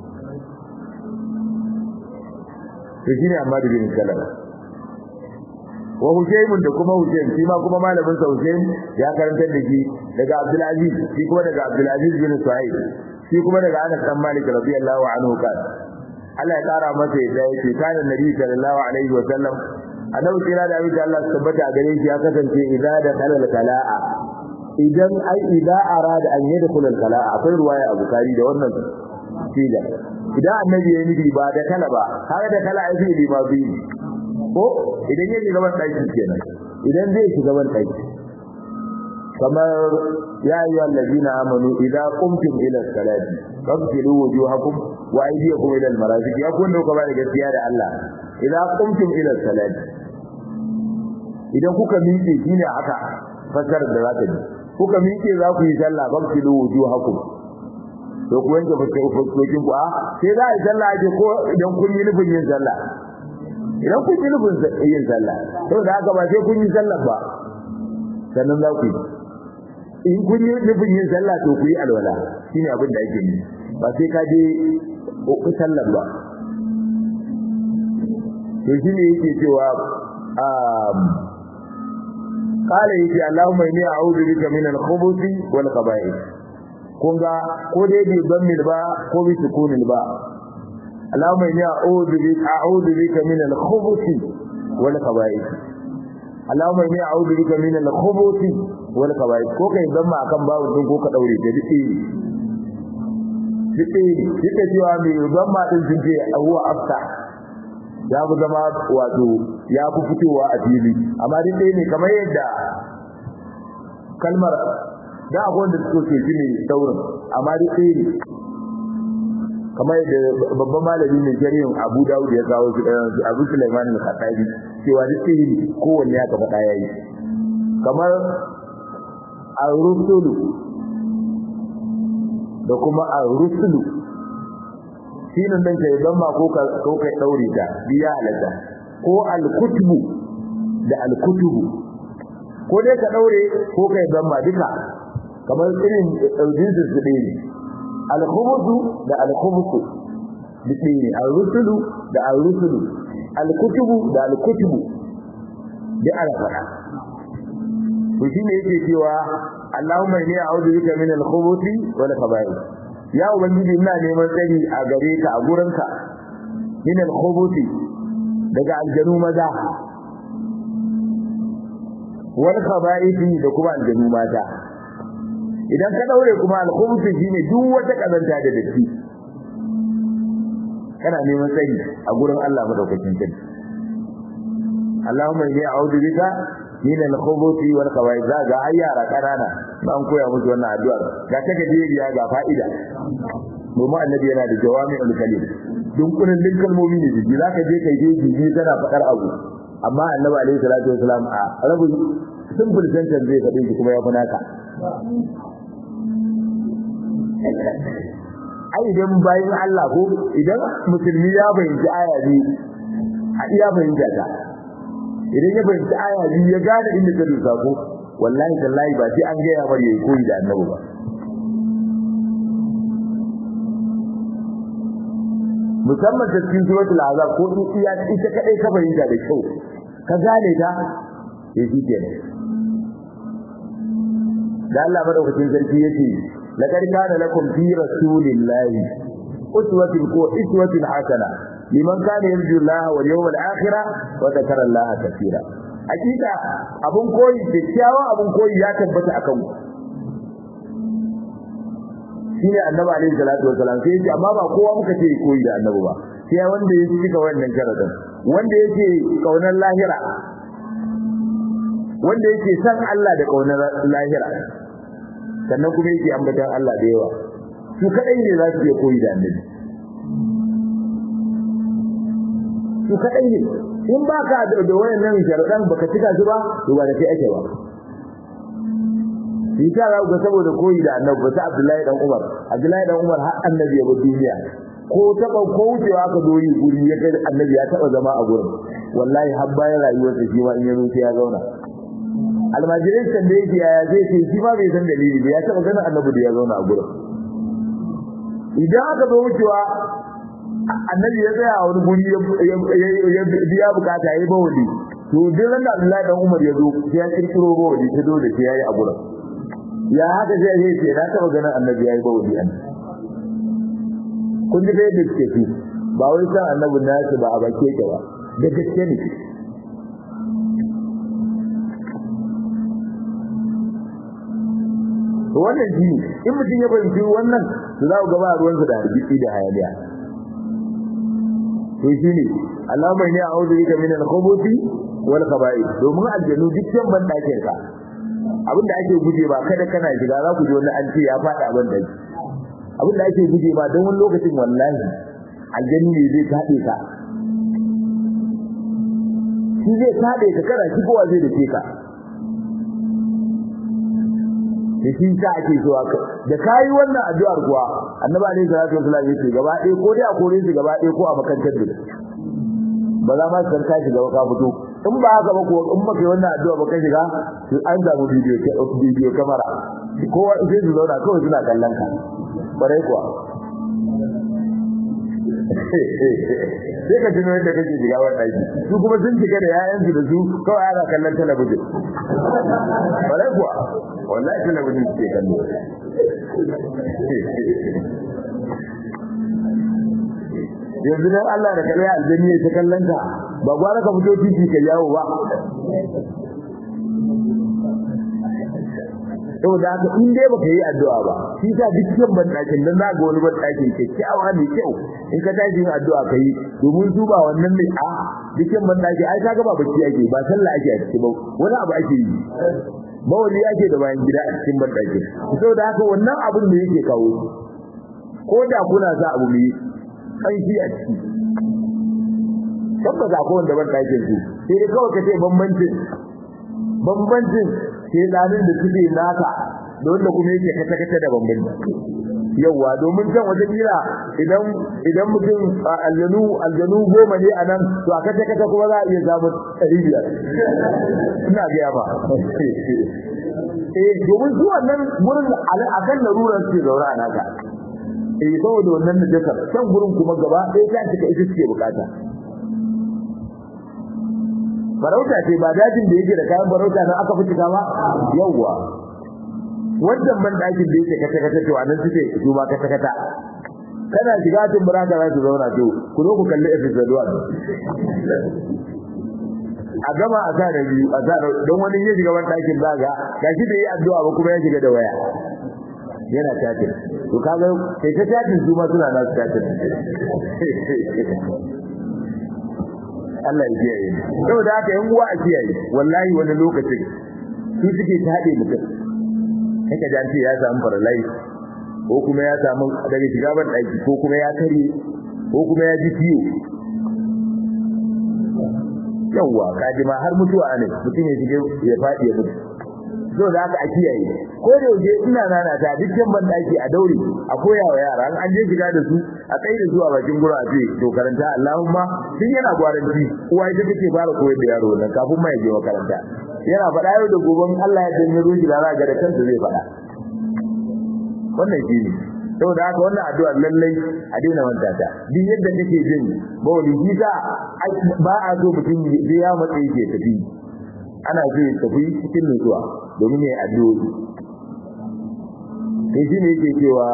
A: to shine amma da bin sallama wa Husayn da kuma Husayn shi ma kuma malamin sa Husayn ya karantar da shi daga Abdul Aziz shi kuma daga Abdul Aziz bin Suhaib shi kuma daga Anas bin Malik radiyallahu anhu kan Allah ya kara masa yadda yake kana Nabi sallallahu alaihi wa sallam annabi kira da abin da Allah tabbata gare shi ya kasance idza da kalal kala'a idan ai idza arada an yadkhul al kala'a akwai ruwaya a Bukhari da wannan sida idan annabi ya nufi ba da kala ba har da kala ai zai ba bi ko idan ya shiga ban daki kenan idan zai shiga ban daki kamar ya ayyuhal ladina amanu idza qumtum ila salati faghsilu wujuhakum wa aydiyakum ila al marafiq ya kun dauka ba da gaskiya da Allah idza qumtum ila salati idan kuka miƙe shine haka fasar da zaka ji kuka miƙe za ku yi sallah faghsilu wujuhakum to ku yanke fuskokin ku a sai za a yi sallah ake ko idan kun yi nufin yin sallah idan kun yi nufin yin sallah saboda haka ba sai kun yi sallah ba sannan za ku yi in kun yi nufin yin sallah to ku yi alwala shine abin da ake yi ba sai ka je sallar ba to shine yake cewa قال يجي اللهم إني أعوذ بك من الخبث والخبائث kun ga ko dai bi dammil ba ko bi sukunil ba Allahumma inni a'udhu bika a'udhu bika min al-khubuth wal khaba'ith Allahumma inni a'udhu bika min al-khubuth wal khaba'ith ko kai zamma akan babu din ko ka daure da dike dike dike cewa mai zamma din sun ce huwa afta ya bu zama wato ya fi fitowa a fili amma duk ne kamar yadda kalmar da akwai wanda suke so shi ne saurin amma dai sai ne kamar yadda babban malami ne shari'in Abu Dawud ya kawo shi Abu Sulaiman al-Khattabi cewa duk sai ne kowanne ya kafa daya yi kamar ar-rusulu da kuma ar-rusulu shine dan kai dan ma ko ka ko kai daure ta biya halatta ko al-kutubu da al-kutubu ko dai ka daure ko kai dan ma duka kamar irin jinsin su ɗaya ne al-khubusu da al-khubusu duk ɗaya ne al-rusulu da al-rusulu al-kutubu da al-kutubu duk ana faɗa to shine yake cewa Allahumma inni a'udhu bika min al-khubuthi wal khaba'ith ya ubangiji ina neman tsari a gare ka a gurinka min al-khubuthi daga aljanu maza wal khaba'ith da kuma aljanu mata idan ka daure kuma al-khubuthi shine duk wata kazanta da datti kana neman tsari a gurin Allah madaukakin sarki Allahumma inni a'udhu bika min al-khubuthi wal khaba'ith ga ayyara kanana an koya musu wannan addu'a ga ta gajeriya ga fa'ida domin annabi yana da jawami'ul kalim dunkunin din kalmomi ne jiki zaka je kai je jiki kana fadar abu amma annabi alaihi salatu wasalam a rabu simple sentence zai faɗi shi kuma ya fi naka ai idan bayan Allah ko idan musulmi ya bayyana aya ne a iya bayyana ta idan ya bayyana aya biyu ya gane inda ta dosa ko wallahi tallahi ba sai an ga ya bari yayi koyi da annabi ba musamman ta cikin suratul azab ko in iya ita kadai ka bayyana da kyau ka gane ta sai shi kenan da Allah madaukakin sarki yace laqad kana lakum fi rasulillahi uswatun ko uswatun hasana liman kana yarju Allah wal yawmal akhir wa dhakara Allah kaseera hakika abun koyi kyakkyawan abun koyi ya tabbata akan ku shine annabi alaihi salatu wasalam sai yace amma ba kowa muka ce koyi da annabi ba sai wanda ya cika wannan sharadin wanda yake kaunar lahira wanda yake san Allah da kaunar lahira sannan kuma yake ambatan Allah da yawa su kadai ne za su iya koyi da annabi su kadai ne in ba ka da wayannan sharadan baka cika su ba to ba da kai ake ba shi ta ga ga saboda koyi da annabi ba sai Abdullahi dan Umar Abdullahi dan Umar har annabi ya bar duniya ko taba ko wucewa ka doyi guri ya kai annabi ya taba zama a gurin wallahi har bayan rayuwarsa shi ma in ya zo sai ya zauna almajirin kan da yake yaya zai ce shi ma bai san dalili ba ya taba ganin annabi da ya zauna a gurin idan aka zo wucewa annabi ya tsaya a wani guri ya biya bukata ya yi bawali to duk ran da Abdullahi dan Umar ya zo sai ya kirkiro bawali ta dole sai ya yi a gurin ya haka sai ya ce na taba ganin annabi ya yi bawali an kun ji da yadda suke fi ba wai san annabi na su ba a bake ke ba da gaske ne to wannan shi in mutum ya fahimci wannan to za ku gaba ruwansa da hargitsi da hayaniya to shi ne Allahumma inni a'udhu bika min al-khubuthi wal khaba'ith domin aljanu dukkan ban dakin ka abinda ake guje ba kada kana shiga za ku ji wani an ce ya fada ban daki abinda ake guje ba don wani lokacin wallahi aljanu ne zai tade ka shi zai tade ka kana shigowa zai dace ka da shi sa ake zuwa da kai wannan addu'ar kuwa annabi alaihi salatu wasallam yace gaba ɗaya ko dai a kore shi gaba ɗaya ko a makantar da ba za ma su san ka shiga ka fito in ba haka ba ko in ba kai wannan addu'a ba ka shiga to an samu bidiyo bidiyo kamera kowa sai su zauna kawai suna kallon ka kwarai kuwa sai ka tuno yadda kake shiga wannan ɗaki su kuma sun shiga da yayansu da su kawai ana kallon talabijin kwarai kuwa wallahi talabijin suke kallo yanzu dan Allah da kallon aljanni ya ta kallon ka ba gwara ka fito titi ka yawo ba saboda haka in dai baka yi addu'a ba shi sa dukkan ban dakin dan za ga wani ban dakin kyakkyawa ne kyau in ka tashi yin addu'a kai domin su ba wannan ne a dukkan ban daki ai kaga ba bacci ake ba sallah ake a cikin ba wani abu ake yi bawali ake da bayan gida a cikin ban daki saboda haka wannan abin da yake kawo ko da kuna sa abu mai kanshi a ciki tabbata ko wanda ban dakin su sai dai kawai kace bambancin bambancin shedanin da suke naka da wanda kuma yake kata kata da bambanci yawa domin can wata kila idan idan mutum aljanu aljanu goma ne anan to a kata kata kuma za a iya samu ɗari biyar ina gaya ba eh domin su wannan gurin akan larurar su zaura a naka eh saboda wannan da jakar can gurin kuma gaba ɗaya ta cika ita suke bukata farauta ce ba dajin da yake da kayan farauta nan aka fitika ba yawwa wannan ban dakin da yake kata kata to anan suke su ba kata kata kana shiga tun baraka za su zauna to ku zo ku kalli episode 1 a gama a sa da biyu a sa don wani ya shiga ban dakin zaga gashi da yi addu'a ba kuma ya shiga da waya yana tatin to kaga sai ta tatin su ma suna nasu tatin Allah ya kiyaye saboda haka yan uwa a kiyaye wallahi wani lokacin su suke tade mutum kaka da ce ya samu faralai ko kuma ya samu daga shiga ban daki ko kuma ya kare ko kuma ya ji ciwo yawa kaji ma har mutuwa ne mutum ya shige ya fadi ya mutu so da haka a kiyaye ko da yaushe ina nana ta dukkan ban daki a daure a koya wa yara an je shiga da su a kai da zuwa bakin gura a ce to karanta Allahumma tun yana gwaranci uwa ita take fara koyar da yaro nan kafin ma ya je makaranta yana faɗa yau da gobe Allah ya danne ruji da ga da kansa zai faɗa wannan shi ne saboda haka wannan addu'a lallai a daina manta ta duk yadda kake jin bawali gita ba a so mutum ya matsa yake tafi ana so ya tafi cikin nutsuwa domin ya addu'o'i sai shi ne yake cewa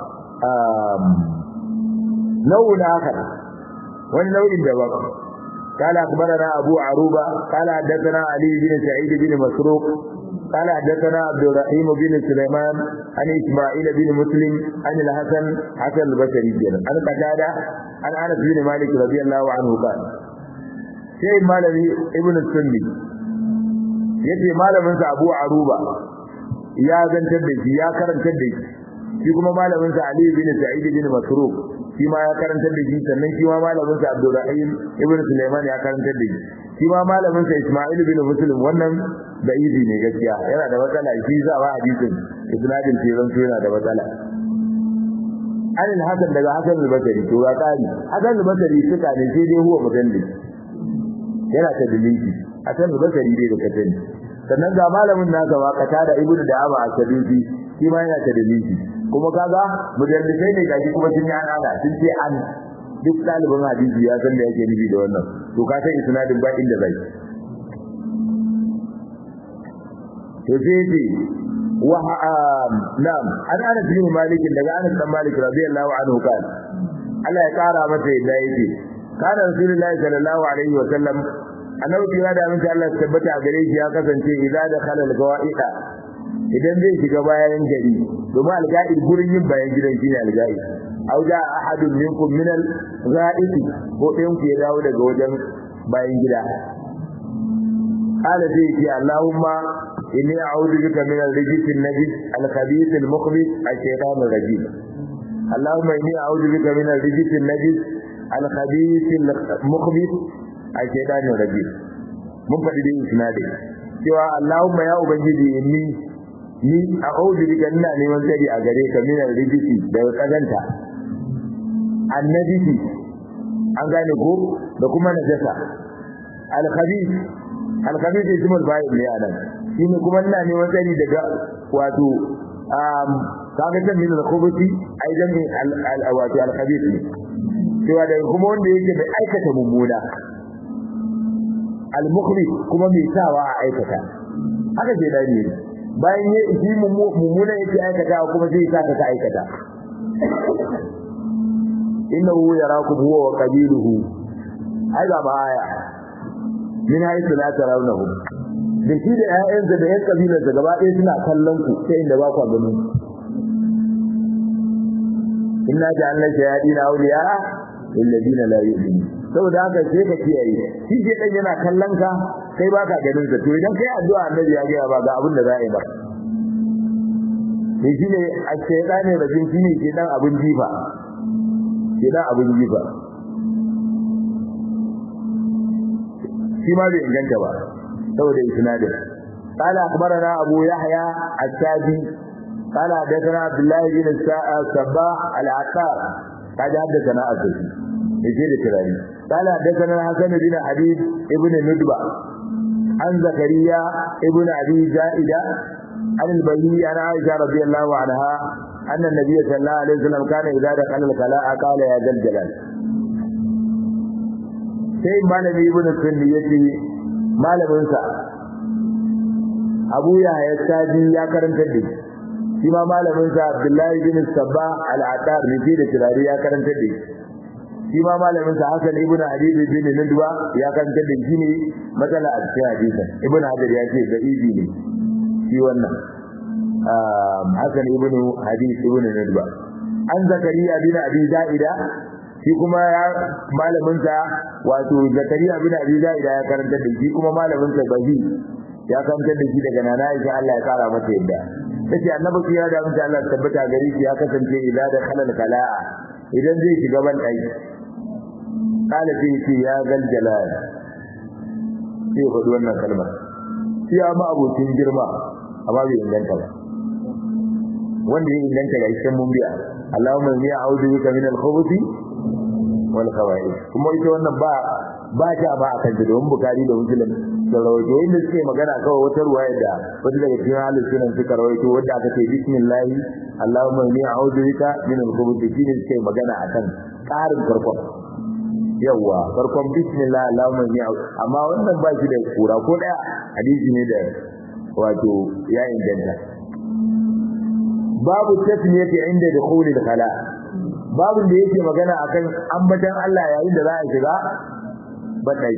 A: nau'in akhar wani nau'in daban قال أخبرنا أبو عروبة قال حدثنا علي بن سعيد بن مسروق قال حدثنا عبد الرحيم بن سليمان عن إسماعيل بن مسلم عن الحسن حسن البصري عن قتادة عن أنس بن مالك رضي الله عنه قال شيء مالي ابن السني yace malamin sa Abu Aruba ya zantar da shi ya karantar da shi shi kuma malamin sa Ali bin Sa'id bin Masruq shi ma ya karantar da shi sannan shi ma malamin sa Abdurrahim ibn Sulaiman ya karantar da shi shi ma malamin sa Isma'il bin Muslim wannan da izi ne gaskiya yana da matsala shi za ba hadisin isnadin tiran su yana da matsala an al-Hasan daga Hasan al-Basri to ga kari Hasan al-Basri suka ne sai dai huwa mudalli yana ta dalili Hasan al-Basri dai da katani sannan ga malamin nasa ba kata da ibnu da aba asabibi shi ma yana ta dalili kuma kaga mudallisai ne gaji kuma sun yi ana sun ce an duk dalibin hadisi ya san da yake nufi da wannan to ka san isnadin ba inda zai to sai ce wa na'am an ana bin malik daga anas dan malik radiyallahu anhu kan Allah ya kara masa yadda yake kana rasulullahi sallallahu alaihi wa sallam annabi ya da mun Allah ya tabbata a gare shi ya kasance idza da khalal gawaida idan zai shiga bayan gari domin alga'id gurin yin bayan gidan shine alga'id aw ja ahadun minkum min al-ga'id ko ɗayan ku ya dawo daga wajen bayan gida qala zai ce Allahumma inni a'udhu bika min al-rijis an-najis al-khabith al-mukhbith ash-shaytan ar-rajim Allahumma inni a'udhu bika min al-rijis an-najis al-khabith al-mukhbith ash-shaytan ar-rajim mun faɗi dai isnadi cewa Allahumma ya ubangiji inni ni a'udhu bika ina neman tsari a gare ka min al-rijisi daga kazanta annajisi an gane ko da kuma najasa al-khabith al-khabith ismul fa'il ne anan shine kuma ina neman tsari daga wato um kaga ta min al-khubuthi ai dan al-wato al-khabith ne cewa da kuma wanda yake mai aikata mummuna al-mukhrij kuma mai sawa a aikata haka ke dani ne bayan ya yi mummuna yake aikata kuma zai sa ka aikata innahu yarakum huwa wa qabiluhu ai ga aya min haythu la tarawnahum da shi da ƴaƴansa da ƴan kabilarsa gaba ɗaya suna kallon ku sai inda ba ku ganin inna ja'alna shayatin awliya lil ladina la yu'minun saboda haka sai ka kiyaye shi ke dan yana kallon ka kai baka ganin sa to idan kai addu'a annabi ya ga ba ga abin da za a yi ba sai shine ash-shaytani rajim shine ke dan abin jifa ke dan abin jifa shi ma bai inganta ba saboda isnadin قال أخبرنا أبو يحيى الشاذي قال حدثنا عبد الله بن الصباح العقار قال حدثنا أسد يجير كلامي قال حدثنا الحسن بن حبيب ابن ندبة عن زكريا ابن أبي زائدة عن البهي عن عائشة رضي الله عنها أن النبي صلى الله عليه وسلم كان إذا دخل الخلاء قال يا ذا الجلال sai malami ibn sunni yace malamin sa Abu Yahya Sadi ya karanta da shi ma malamin sa Abdullahi bin Sabba al-Attar ne da tirari ya karanta da shi ma malamin sa Hassan ibn Habib bin Nudwa ya karanta da shi ne matsala a cikin hadisin Ibn Hajar ya ce da ibi ne shi wannan Hassan ibn Habib ibn Nudwa an Zakariya bin Abi Zaida shi kuma ya malamin sa wato Zakariya bin Abi Zaida ya karanta da shi kuma malamin sa Bahi ya karanta da shi daga nana Aisha Allah ya kara mata yadda tace annabi ya da mutum Allah tabbata gari shi ya kasance idan da khalal kala'a idan zai shiga ban dai kala sai ce ya gal jalal sai faɗi wannan kalmar shi ya ma abokin girma amma bai inganta ba wanda ya inganta ga ishan mun biya Allahumma inni a'udhu bika min al-khubuthi wal khaba'ith kuma ita wannan ba ba ta ba akan ta domin bukari da muslim da rawaito inda suke magana kawai wata ruwaya da wata daga cikin halin sunan suka rawaito wanda aka ce bismillah Allahumma inni a'udhu bika min al-khubuthi shine suke magana akan karin farkon yawa farkon bismillah Allahumma inni amma wannan ba shi da kura ko daya hadisi ne da wato ya inganta babu tasmiyati inda dukhul al-khala babu da yake magana akan ambatan Allah yayin da za a shiga badai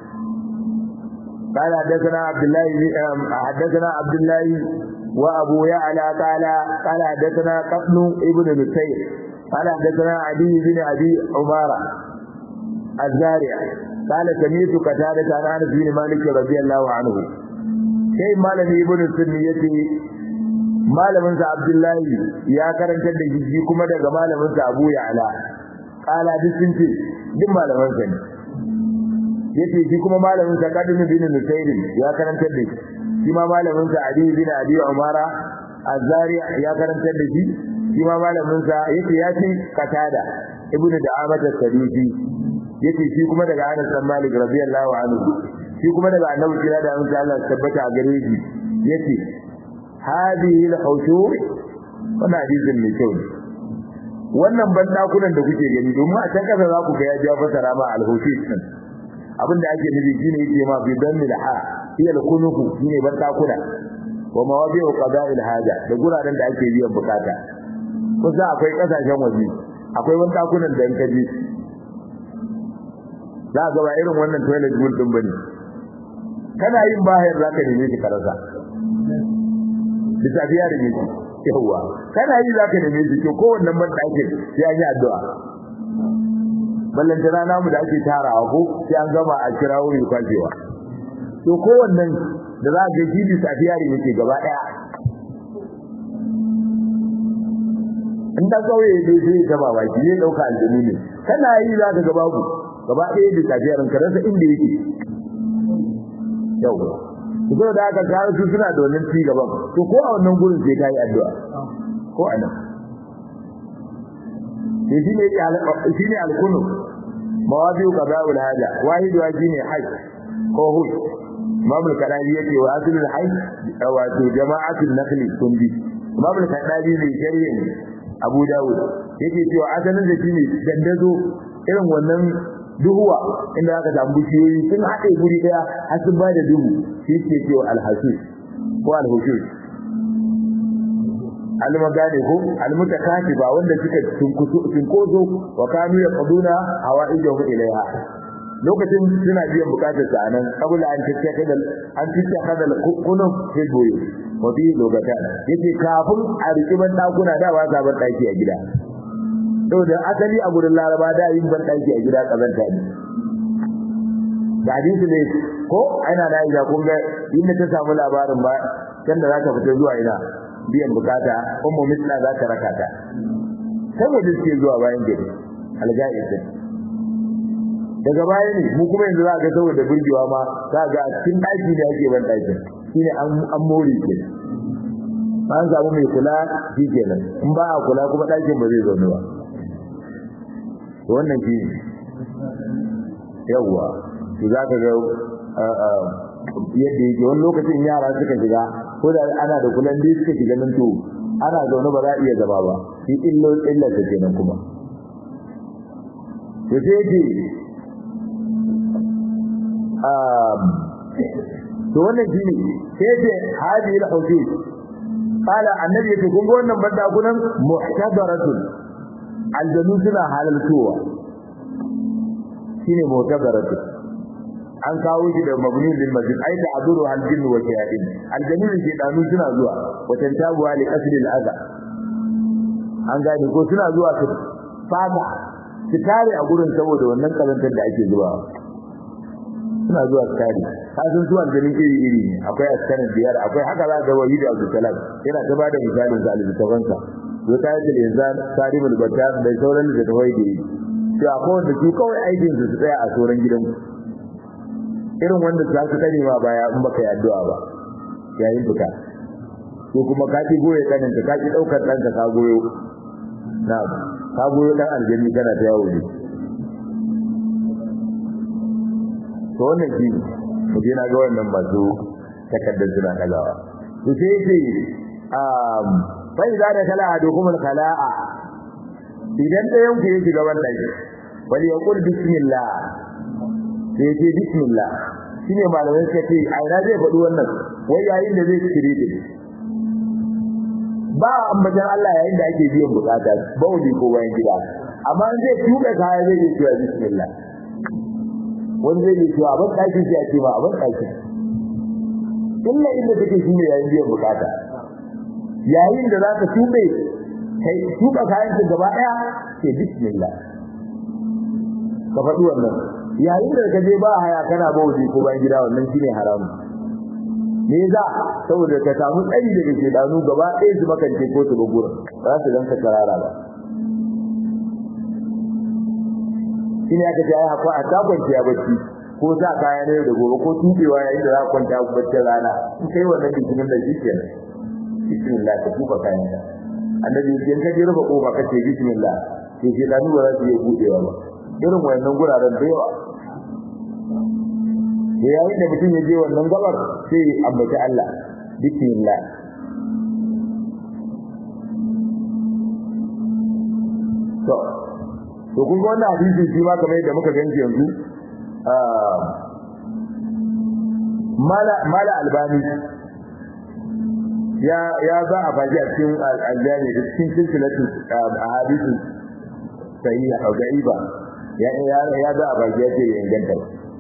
A: قال حدثنا عبد الله حدثنا عبد الله وابو يعلى قال قال حدثنا قطن ابن نسير قال حدثنا علي بن ابي عماره الزارع قال سمعت قتادة عن انس بن مالك رضي الله عنه sai malami ibn sunni yace malamin sa abdullahi ya karanta da shi kuma daga malamin sa abu ya'la qala duk sun ce duk malaman sa ne yace shi kuma malamin sa kadim bin nusayr ya karanta da shi shi ma malamin sa ali bin abi umara az-zari ya karanta da shi shi ma malamin sa yace ya ce qatada ibn da'amat as-sadusi yace shi kuma daga Anas bin Malik radiyallahu anhu shi kuma daga Annabi kira da Allah Allah tabbata a gare shi yace hadhihi al-husur wannan hadisin mai kyau wannan bandakunan da kuke gani domin a can kasa za ku ga ya ja fasara ma al-husur din abinda ake nufi shine yake ma bi damil ha hiya al-kunuku shine bandakuna wa mawabi'u qada'il haja da guraren da ake biyan bukata kusa akwai kasashen waje akwai bandakunan da in ka je za ga ba irin wannan toilet bowl din bane kana yin bahayar zaka neme shi karasa bisa biya da miki yawa kana yi zaka neme shi to ko wannan ban dake sai an yi addu'a ballan da rana mu da ake tarawa ko sai an gama a kira wuri kwajewa to ko wannan da za ga shi bisa biya da miki gaba daya in da kauye ne sai ta ba baki ne dauka aljini ne kana yi zaka ga babu gaba ɗaya da tafiyar ka rasa inda yake yau ko da aka kawo su suna da wannan ci gaban to ko a wannan gurin sai kai addu'a ko a nan sai shine shine alkunu mawadi'u qada'ul haja wahid wa shine hajj ko hul mamul kadari yake wa aslul hajj wato jama'atul naqli kundi mamul kadari ne shari'in Abu Dawud yake cewa asalin da shine dandazo irin wannan duhuwa inda aka samu bishiyoyi sun haɗe guri ɗaya har sun ba da duhu shi ke cewa alhasis ko alhusus almagane ko almutakati ba wanda suka cinkoso wa kanu ya qaduna hawaijahu ilaiha lokacin suna biyan bukatar sa anan kabula an tace kada an tace kada kunun fil boye wa bi logata yace kafin a rikiban dakuna da ba sa ban daki a gida saboda asali a gurin laraba da yin ban daki a gida kazanta ne da hadisi ne ko ana da ida kun ga inda ta samu labarin ba can da zaka fita zuwa ina biyan bukata ummu misla za ta raka ta saboda suke zuwa bayan gari alga'id daga baya ne mu kuma yanzu za ga saboda burgewa ma za ga cikin daki da ake ban daki shine an an more ke an samu mai kula shi kenan in ba a kula kuma ɗakin ba zai zaune ba wannan shi yawwa to za ka ga yadda yake wani lokacin yara suka shiga ko da ana da kulan dai suka shiga nan to ana zaune ba za a iya zama ba shi illo illar ta kenan kuma to sai yake to wannan shi ne sai yake hadi al-hudud qala annabi yake kun ga wannan banda kunan muhtadaratun aljanu suna halaltowa shine muhtadaratun an kawo shi da mabni lil masjid ai da aduru hal jinn wa shayatin aljanu ne danu suna zuwa watan tabuwa li qasdi al adha an gane ko suna zuwa su fada su tare a gurin saboda wannan kazantar da ake zuwa suna zuwa su tare kasan zuwa aljanin iri iri akwai askarin biyar akwai haka za ga wahid abdul salam yana ta bada misalin sa al-tafansa zo ta yi inzan sarimul batar da sauran da tawai da yi to akwai wanda su kawai aikin su su tsaya a sauran gidan irin wanda za su kare ma baya in baka yi addu'a ba yayin fita ko kuma ka ki goye kanin ka ki daukar dan ka goyo na ka goyo dan aljanni kana ta yawo ne to wannan shi mu je na ga wannan masu takaddar suna dagawa to sai yake um fa idza da kala adukum al khala'a idan ɗayan ku ya shiga wannan wali yaqul bismillah sai ce bismillah shine malamai suka ce a ina zai faɗi wannan wai yayin da zai kire da ba ambaton Allah yayin da ake biyan bukata bauli ko bayan gida amma in zai tuka kaya zai yi cewa bismillah wani zai yi cewa ban ɗakin sai a ce ba ban ɗakin illa inda take shine yayin biyan bukata yayin da zaka tube kai tuka kayan ka gaba daya sai bismillah ka faɗi wannan yayin da ka je ba haya kana bauji ko bayan gida wannan shine haramu me za saboda ka samu tsari daga shedanu gaba ɗaya su makance ko su gura ba za su ganka karara ba shine aka ce ai hakwa a ta kwanciya bacci ko sa kaya ne da gobe ko tubewa yayin da za ka kwanta baccin rana in kai wannan bikinin da shi kenan bismillah ka tuba kayan ka annabi in ka je rufe kofa ka ce bismillah sai shedanu ba za su iya budewa ba irin wannan guraren da yawa da yayin da mutum ya je wannan gabar sai ambaci Allah bismillah to to kun ga wannan hadisi shi ma kamar yadda muka ganci yanzu mala mala albani ya ya za a faji a cikin aljami da cikin silsilatu ahadithu sahiha au da'iba ya ya ya za a faji ya ce ya inganta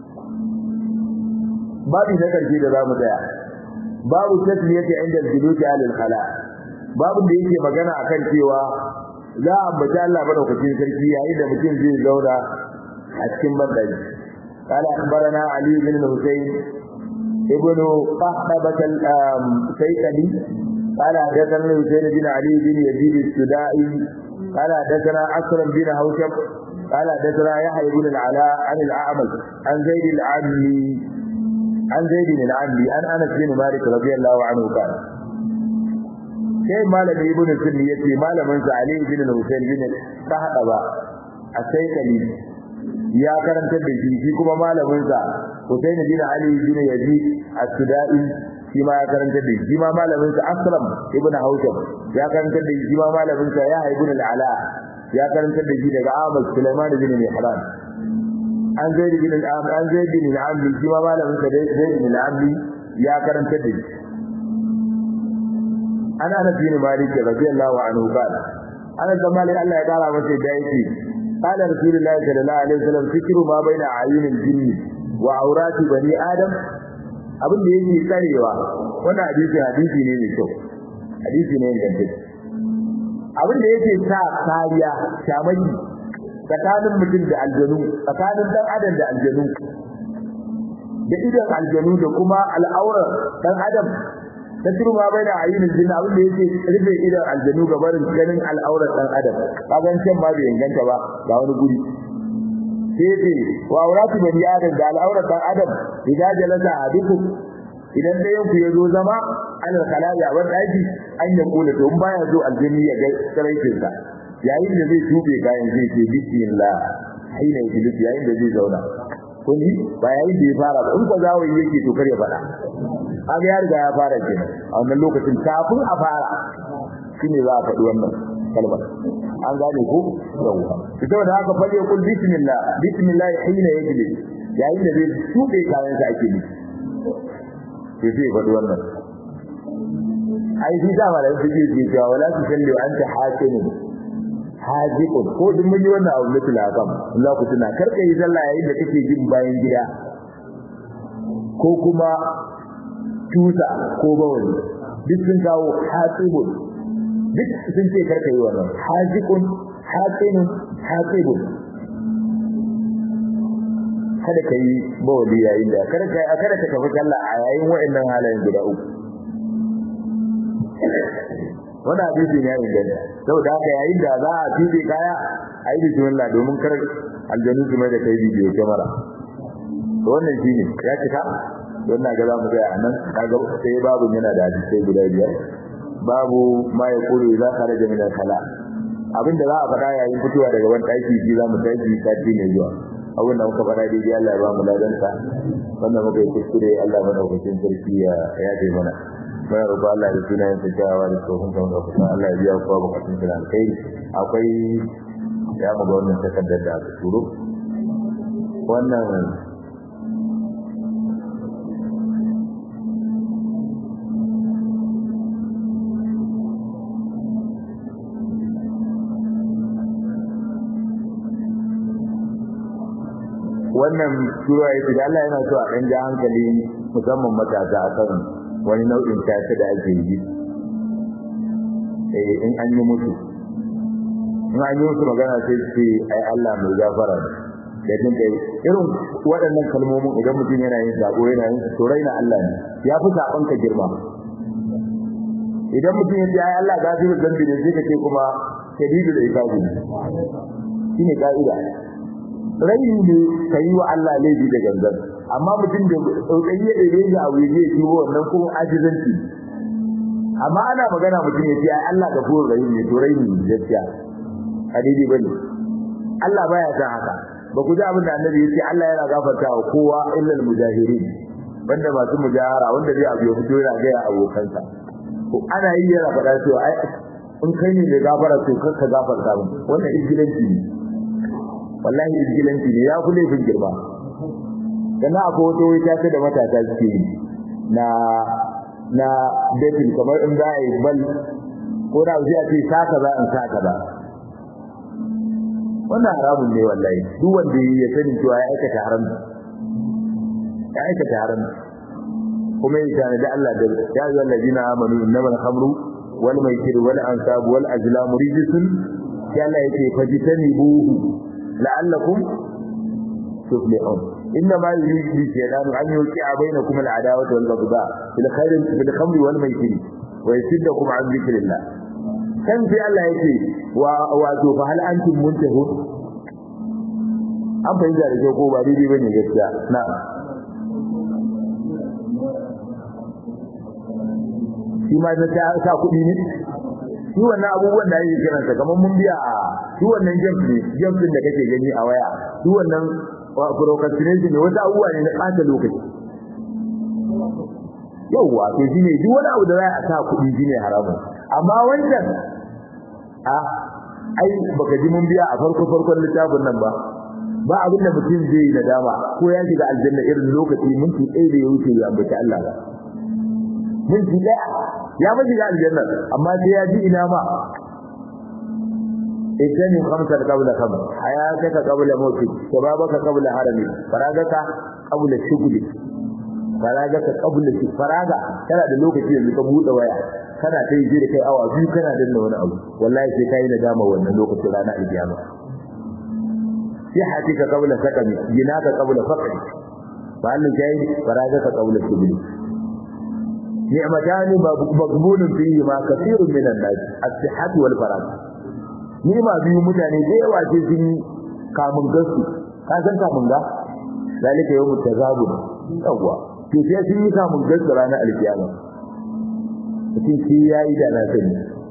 A: babu na karshe da zamu tsaya babu tasmiyati inda al-julusi alal khala babu da yake magana akan cewa za a ambaci Allah madaukakin sarki yayin da mutum zai zauna a cikin bandari قال أخبرنا علي بن الحسين ابن قحطبة السيكلي قال حدثنا الحسين بن علي بن يزيد السدائي قال حدثنا أسرم بن هوشب قال حدثنا يحيى بن العلاء عن الأعمش عن زيد العمي عن زيد العمي عن أنس بن مالك رضي الله عنه قال sai malami ibn sunni yace malamin sa ali ibn husayn bin qahaba as-saykali ya karantar da shi shi kuma malamin sa husayn bin ali bin yazid as-sudai shi ma ya karantar da shi ma malamin sa asram ibn hawshab ya karantar da shi ma malamin sa ya ibn al-ala ya karantar da shi daga ahmad sulaiman bin mihran an zaid bin al-am an zaid bin al-amli shi ma malamin sa zaid bin al-amli ya karantar da shi an anas bin malik radiyallahu anhu qala ana da malik Allah ya kara masa da yake qala rasulullahi sallallahu alaihi wasallam fikru ma baina ayunil jinni wa aurati bani adam abin da yake tsarewa wannan hadisi hadisi ne mai kyau hadisi ne ingantacce abin da yake sa kariya shamaki tsakanin mutum da aljanu tsakanin dan adam da aljanu da idan aljanu da kuma al'aurar dan adam tasiru ma bai da ayyunin jin abin da yake rufe idan aljanu ga barin ganin al'aurar dan adam kagan can ba bai inganta ba ga wani guri sai ce wa auratu bani adam da al'aurar dan adam idan jalasa ahadukum idan da yanku ya zo zama alal khala'i a wani daji an ya kula to in baya zo aljini ya ga saraitin sa yayin da zai tube kayan zai ce bismillah haina iblis yayin da zai zauna kun yi ba yayin da ya fara ba in ko zawo yake to kar ya fada an ya riga ya fara kenan a wannan lokacin kafin a fara shine za a faɗi wannan kalmar an gane ko yawa ita da haka fadi kul bismillah bismillah hina yajlis yayin da zai tube kayan sa ake nufi sai sai faɗi wannan ai shi dama da suke ce cewa wala tu salli wa anta hakimun hajiqun ko duk mun yi wannan abu mutul akam Allah ku tuna karka yi sallah yayin da kake jin bayan gida ko kuma tusa ko bawali duk sun kawo hasibun duk sun ce karka yi wannan hajiqun hakinun hasibun kada ka yi bawali yayin da kada ka kada ka tafi sallah a yayin wa'annan halayen guda uku wani hadisi ne ya inganta saboda haka yayin da za a tuɗe kaya a yi bismillah domin kar aljanu su mai da kai bidiyo kyamara to wannan shine ya cika don na ga za mu tsaya a nan kaga sai babu yana da hadisai guda biyar babu ma ya kulu idza kharaja min al-khala abinda za a faɗa yayin fitowa daga wani ɗaki shi za mu tashi sati mai zuwa abin da muka faɗa daidai Allah ya ba mu ladansa wannan muka yi kuskure Allah madaukakin sarki ya yaje mana muna roƙo Allah da sunayen sa jawa da tsohon kan ga kusa Allah ya biya kowa bukatun sa alkhairi akwai ya mu ga wannan takardar da aka turo wannan wannan sura yake da Allah yana so a dan ja hankali musamman matasa akan wani nau'in tace da ake yi eh in an yi musu in an yi musu magana sai ce ai Allah mai gafara da din kai irin waɗannan kalmomin idan mutum yana yin sako yana yin to raina Allah ne ya fi saban ka girma idan mutum ya ce ai Allah gafiru zambi ne sai ka ce kuma shadidu da ikabu shine ka'ida rai ne ka yi wa Allah laifi da gangan amma mutum da tsautsayi ya ɗaya ya abu ya yi wannan kuma ajizanci amma ana magana mutum ya ce ai Allah ga fuhur rahim ne to rai ne gaskiya a daidai bane Allah baya san haka ba ku ji abin da annabi ya ce Allah yana gafarta wa kowa illa al-mujahirin banda masu mujahara wanda zai abu ya fito yana ga abokansa ko ana yi yana faɗa cewa ai in kai ne da gafara to kar ka gafarta min wannan izgilanci ne wallahi izgilanci ne ya kule fin girma kana akwai wata wata ta da matasa suke yi na na dating kamar in za a yi bal ko da zai ce saka za in saka ba wannan haramun ne wallahi duk wanda ya sani cewa ya aikata haram ya aikata haram kuma ya tana da Allah da ya yi allazina amanu innamal khamru wal maisir wal ansab wal azlam rijsun ya Allah yake fajitanibuhu la'allakum tuflihun إنما يريد الشيطان أن يوقع بينكم العداوة والبغضاء في الخير في الخمر والميسر ويصدكم عن ذكر الله كم في الله يتي واتو فهل أنتم منتهون an fahimta da kyau ko ba daidai bane gaskiya na shi ma ta sa kuɗi ne shi wannan abubuwan da yake kiransa kamar mun biya a shi wannan james ne james din da kake gani a waya shi wannan procrastination ne wata abubuwa ne na ɓata lokaci yauwa to shi ne duk wani abu da za a sa kuɗi shi ne haramun amma wancan a ai baka ji mun biya a farko farkon littafin nan ba ba abin da mutum zai yi nadama ko ya shiga aljanna irin lokaci minti ɗaya da ya wuce ya ambaci Allah ba minti ɗaya ya ba shiga aljanna amma sai ya ji ina ma اجتنب خمسة قبل خمس حياتك قبل موتك شبابك قبل هرمك فراغك قبل شغلك فراغك قبل شغلك فراغا kana da lokaci yanzu ka bude waya kana ta yi da kai awa biyu kana danna wani abu wallahi sai kai na dama wannan lokacin rana alkiyama sihatika qabla sakami jinaka qabla faqri fa Allah kai faragaka qabla shugli ni'matani maghbunun fihi ma kathirun minan nas as-sihhatu wal faragh nima biyu mutane da yawa ce sun kamun gasu ka san kamun ga zalika yawmut tazabun yawa to sai sun yi kamun gaskiya ranar alkiyama mutum shi ya yi da na sani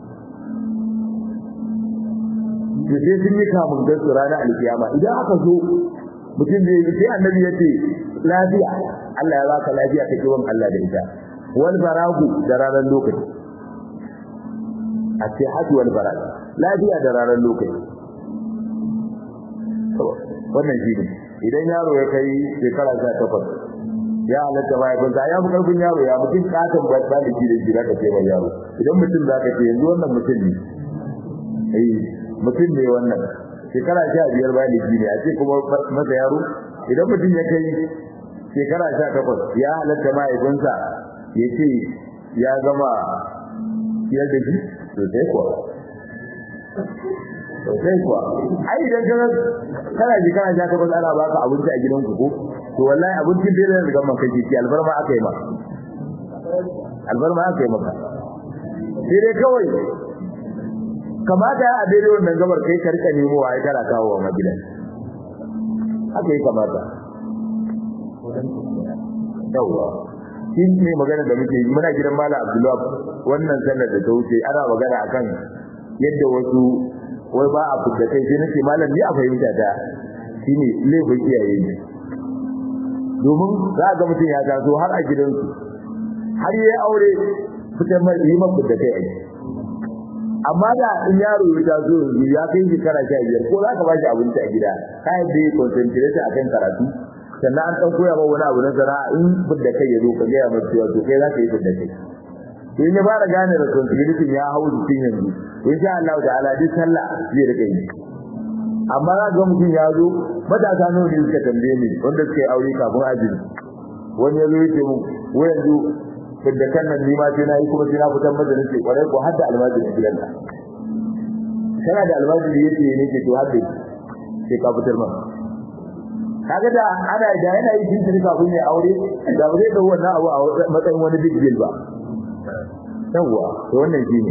A: to sai sun yi kamun gaskiya ranar alkiyama idan aka zo mutum zai yi sai annabi ya ce lafiya Allah ya baka lafiya ka kiwon Allah da ita wal baragu da ranar lokaci a ce hatu wal barag lafiya da ranar lokaci wannan shi ne idan yaro ya kai shekara sha takwas ya halatta mahaifinsa ya fi karfin yaro ya mutum katon ba da shi da shi za ka ce mai yaro idan mutum za ka ce yanzu wannan mutum ne eh mutum ne wannan shekara sha biyar ba da shi ne a ce kuma masa yaro idan mutum ya kai shekara sha takwas ya halatta mahaifinsa ya ce ya gama siyar da shi sosai kuwa sosai kuwa ai idan kana kana ji kana ja ka ba ana baka abinci a gidanku ko to wallahi abincin da zai riga maka ji alfarma aka yi maka alfarma aka yi maka sai dai kawai kamata a daidai wannan gabar kai ka rika nemo wa ai kana kawo wa magidan haka yi kamata yawwa shi ne magana da muke yi muna gidan Malam Abdullahi wannan sallar da ta wuce ana magana akan yadda wasu wai ba a fita kai sai nace malam ni a fahimta ta shine laifin iyaye ne domin za ga mutum ya taso har a gidansu har yayi aure fitar mai yi mafi da kai aiki amma da in yaro ya taso yanzu ya kai shekara sha biyar ko za ka ba shi abinci a gida ka yadda ya concentrate a kan karatu sannan an ɗan koya ma wani abu na sana'a in fidda kai ya zo ka gaya masa cewa to kai za ka yi fidda kai in ya fara gane responsibility ya hau jikin yanzu insha Allah ta'ala duk sallah zai rika yi amma za ga mutum ya zo matasa nawa ne suka tambaye ni wanda suka yi aure kafin ajiri wani ya zo ya ce mu wai yanzu fidda kan nan nima sai na yi kuma sai na fitar masa nace kwarai ko hadda almajiri gidan ka kana da almajiri yace ne ke to hadda sai ka fitar masa kaga da ana da yana yi tun kafin ya aure da ba zai dau wannan abu a matsayin wani big deal ba yawwa to wannan shine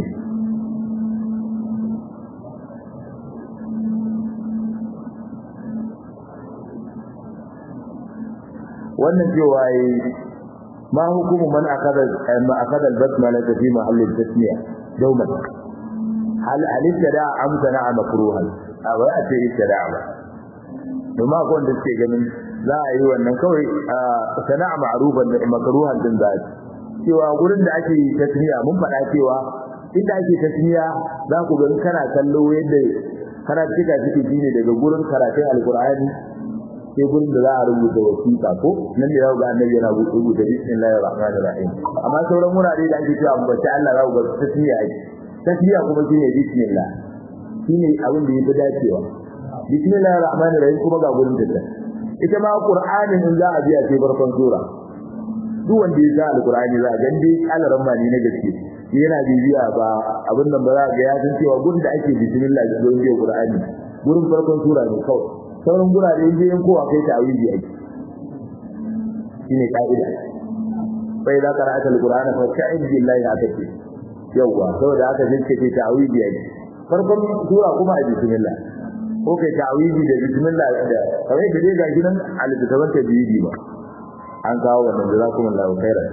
A: wannan cewa yi ma hukumu man akada ma akada al-basmala fi mahall al-tasmiya dawman hal al-ibtada am sana'a makruhan a ba a ce ibtada ba domin akwai wanda suke ganin za a yi wannan kawai sana'a ma'rufan da makruhan din za cewa gurin da ake tasmiya mun faɗa cewa inda ake tasmiya za ku ga kana kallo yadda karatuka suke shine daga gurin karatun alkur'ani sai gurin da za a rubuta wasiƙa ko nan ne ga annabi yana rubuta bismillahir rahmanir rahim amma sauran wurare da ake cewa ambaci Allah za ku ga tasmiya ake tasmiya kuma shine bismillah shine abin da yafi dacewa bismillahir rahmanir rahim kuma ga gurin da ita ma qur'anin in za a biya sai farkon sura duk wanda ya sa alqur'ani za ga dai alaran ma ne na gaske yana bibiya ba abin nan ba za ga ya san cewa gurin da ake bismillah da gurin biya qur'ani gurin farkon sura ne kawai sauran gurare je yan kowa kai ta'awiji ake shine ka'ida bai da qara'ata alqur'ana fa ta'id billahi akati yawa saboda haka sai ce ta'awiji ake farkon sura kuma a bismillah ko kai ta'awiji da bismillah da kawai da ga gidan alitaban tajwidi ba an kawo wannan jazakumullahu khairan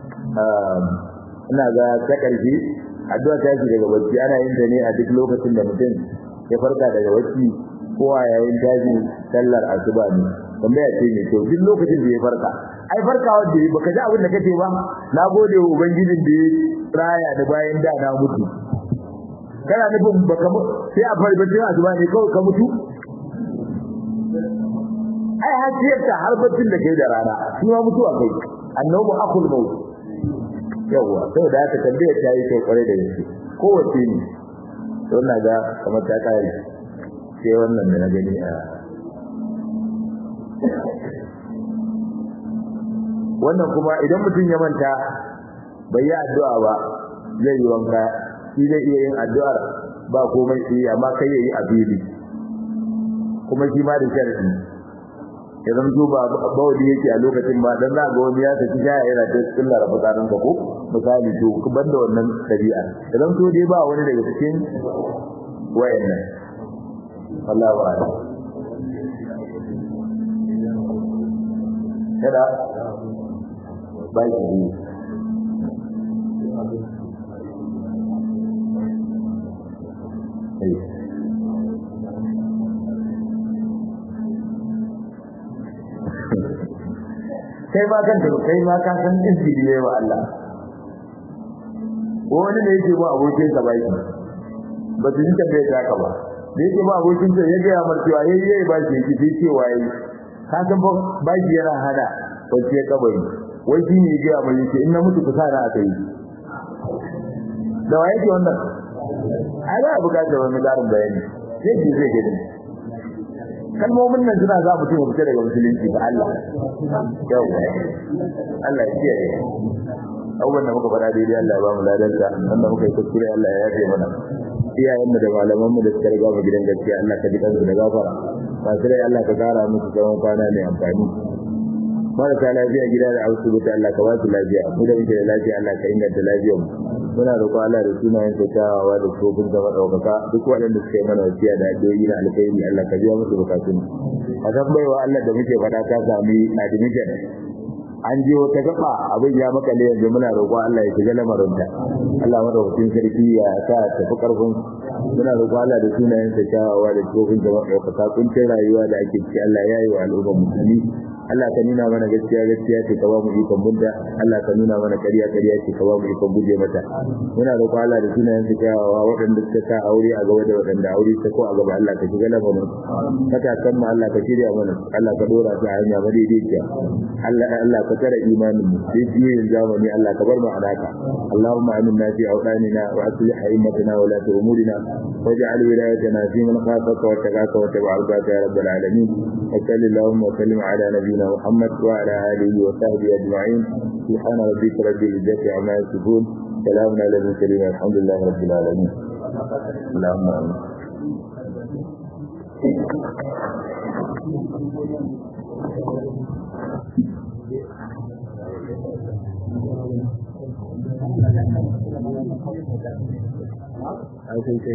A: ina ga ta karfi addu'a ta shi daga bacci ana yin ta ne a duk lokacin da mutum ya farka daga bacci ko a yayin tashi sallar asuba ne tambaya ce ne to duk lokacin da ya farka ai farkawa da yi baka ji abin da kace ba na gode wa ubangijin da ya raya da bayan da na mutu kana nufin baka sai a farka bacci asuba ne kawai ka mutu ai hasiyarta har baccin da kai da rana shi ma mutuwa kai annabu akul maut yawa sai da aka tambaye ta yi kai kware da gaske kowace ne to na ga kamar ta kare sai wannan da na gani a wannan kuma idan mutum ya manta bai yi addu'a ba zai yi wanka shi zai iya yin addu'ar ba komai sai amma kai yayi a fili kuma shi ma da sharadi idan to ba bawli yake a lokacin ba dan za ga wani ya saki shaya yana ta tsillar fitsarin ka ko misali to ku banda wannan dabi'a idan to dai ba wani daga cikin wayannan wallahi wa ala kada ba shi kai ba kan da kai ma ka san izini ne wa Allah wani ne yake ba abokin sa bai ba su jinta bai ta ka ba da yake ba abokin sa ya ga ya mar cewa yayi yayi ba shi yake sai cewa yayi ka san ba ba shi yana hada wace kabari wai shi ne ya ga mai yake in na mutu ku sa na aka yi da waye ke wannan ai ba bukatar wani garin bayani sai ki zai gani kalmomin nan suna za mutum ya fita daga musulunci ga Allah yau Allah ya kiyaye abubuwan da muka faɗa daidai Allah ya ba mu ladarsa wanda muka yi kuskure Allah ya yafe mana iyayen mu da malaman mu da suka riga mu gidan gaskiya Allah ka ji kansu da gafara masu rai Allah ka kara musu tsawon kwana mai amfani marasa lafiya gida da asibiti Allah ka ba su lafiya mu da muke da lafiya Allah ka inganta lafiyar mu muna roƙon Allah da sunayen sa kyawawa da tsofin zama ɗaukaka duk waɗanda suka yi mana wasiya da addu'o'i na alkhairi Allah ka biya musu bukatun a san baiwa Allah da muke faɗa ta sami admission an je wata gaba abin ya makale yanzu muna roƙon Allah ya shiga lamarinta Allah madaukakin sarki ya sa tafi karfin muna roƙon Allah da sunayen sa kyawawa da tsofin zama ɗaukaka kuncin rayuwa da ake ciki Allah ya yi wa al'ummar musulmi Allah ka nuna mana gaskiya gaskiya ce ka ba mu ikon bunta Allah ka nuna mana ƙarya ƙarya ce ka ba mu ikon guje mata muna roƙon Allah da sunayen su kyawawa waɗanda suka sa aure a gaba da waɗanda aure ta ko a gaba Allah ka shiga lamarin kaka san mu Allah ka shirya mana Allah ka dora su a hanya madaidaiciya Allah Allah ka tara imanin mu sai jiyoyin zamani Allah ka bar mu alaka Allahumma aminna fi awdanina wa aslih a'immatana wa la umurina waj'al wilayatana fi man khafaka wa tagaka wa tabi'a ya rabbal alamin wa sallallahu wa sallim ala nabiyyina نبينا محمد وعلى آله وصحبه أجمعين سبحان ربك رب العزة عما يصفون سلام على المرسلين الحمد لله رب العالمين اللهم آمين I think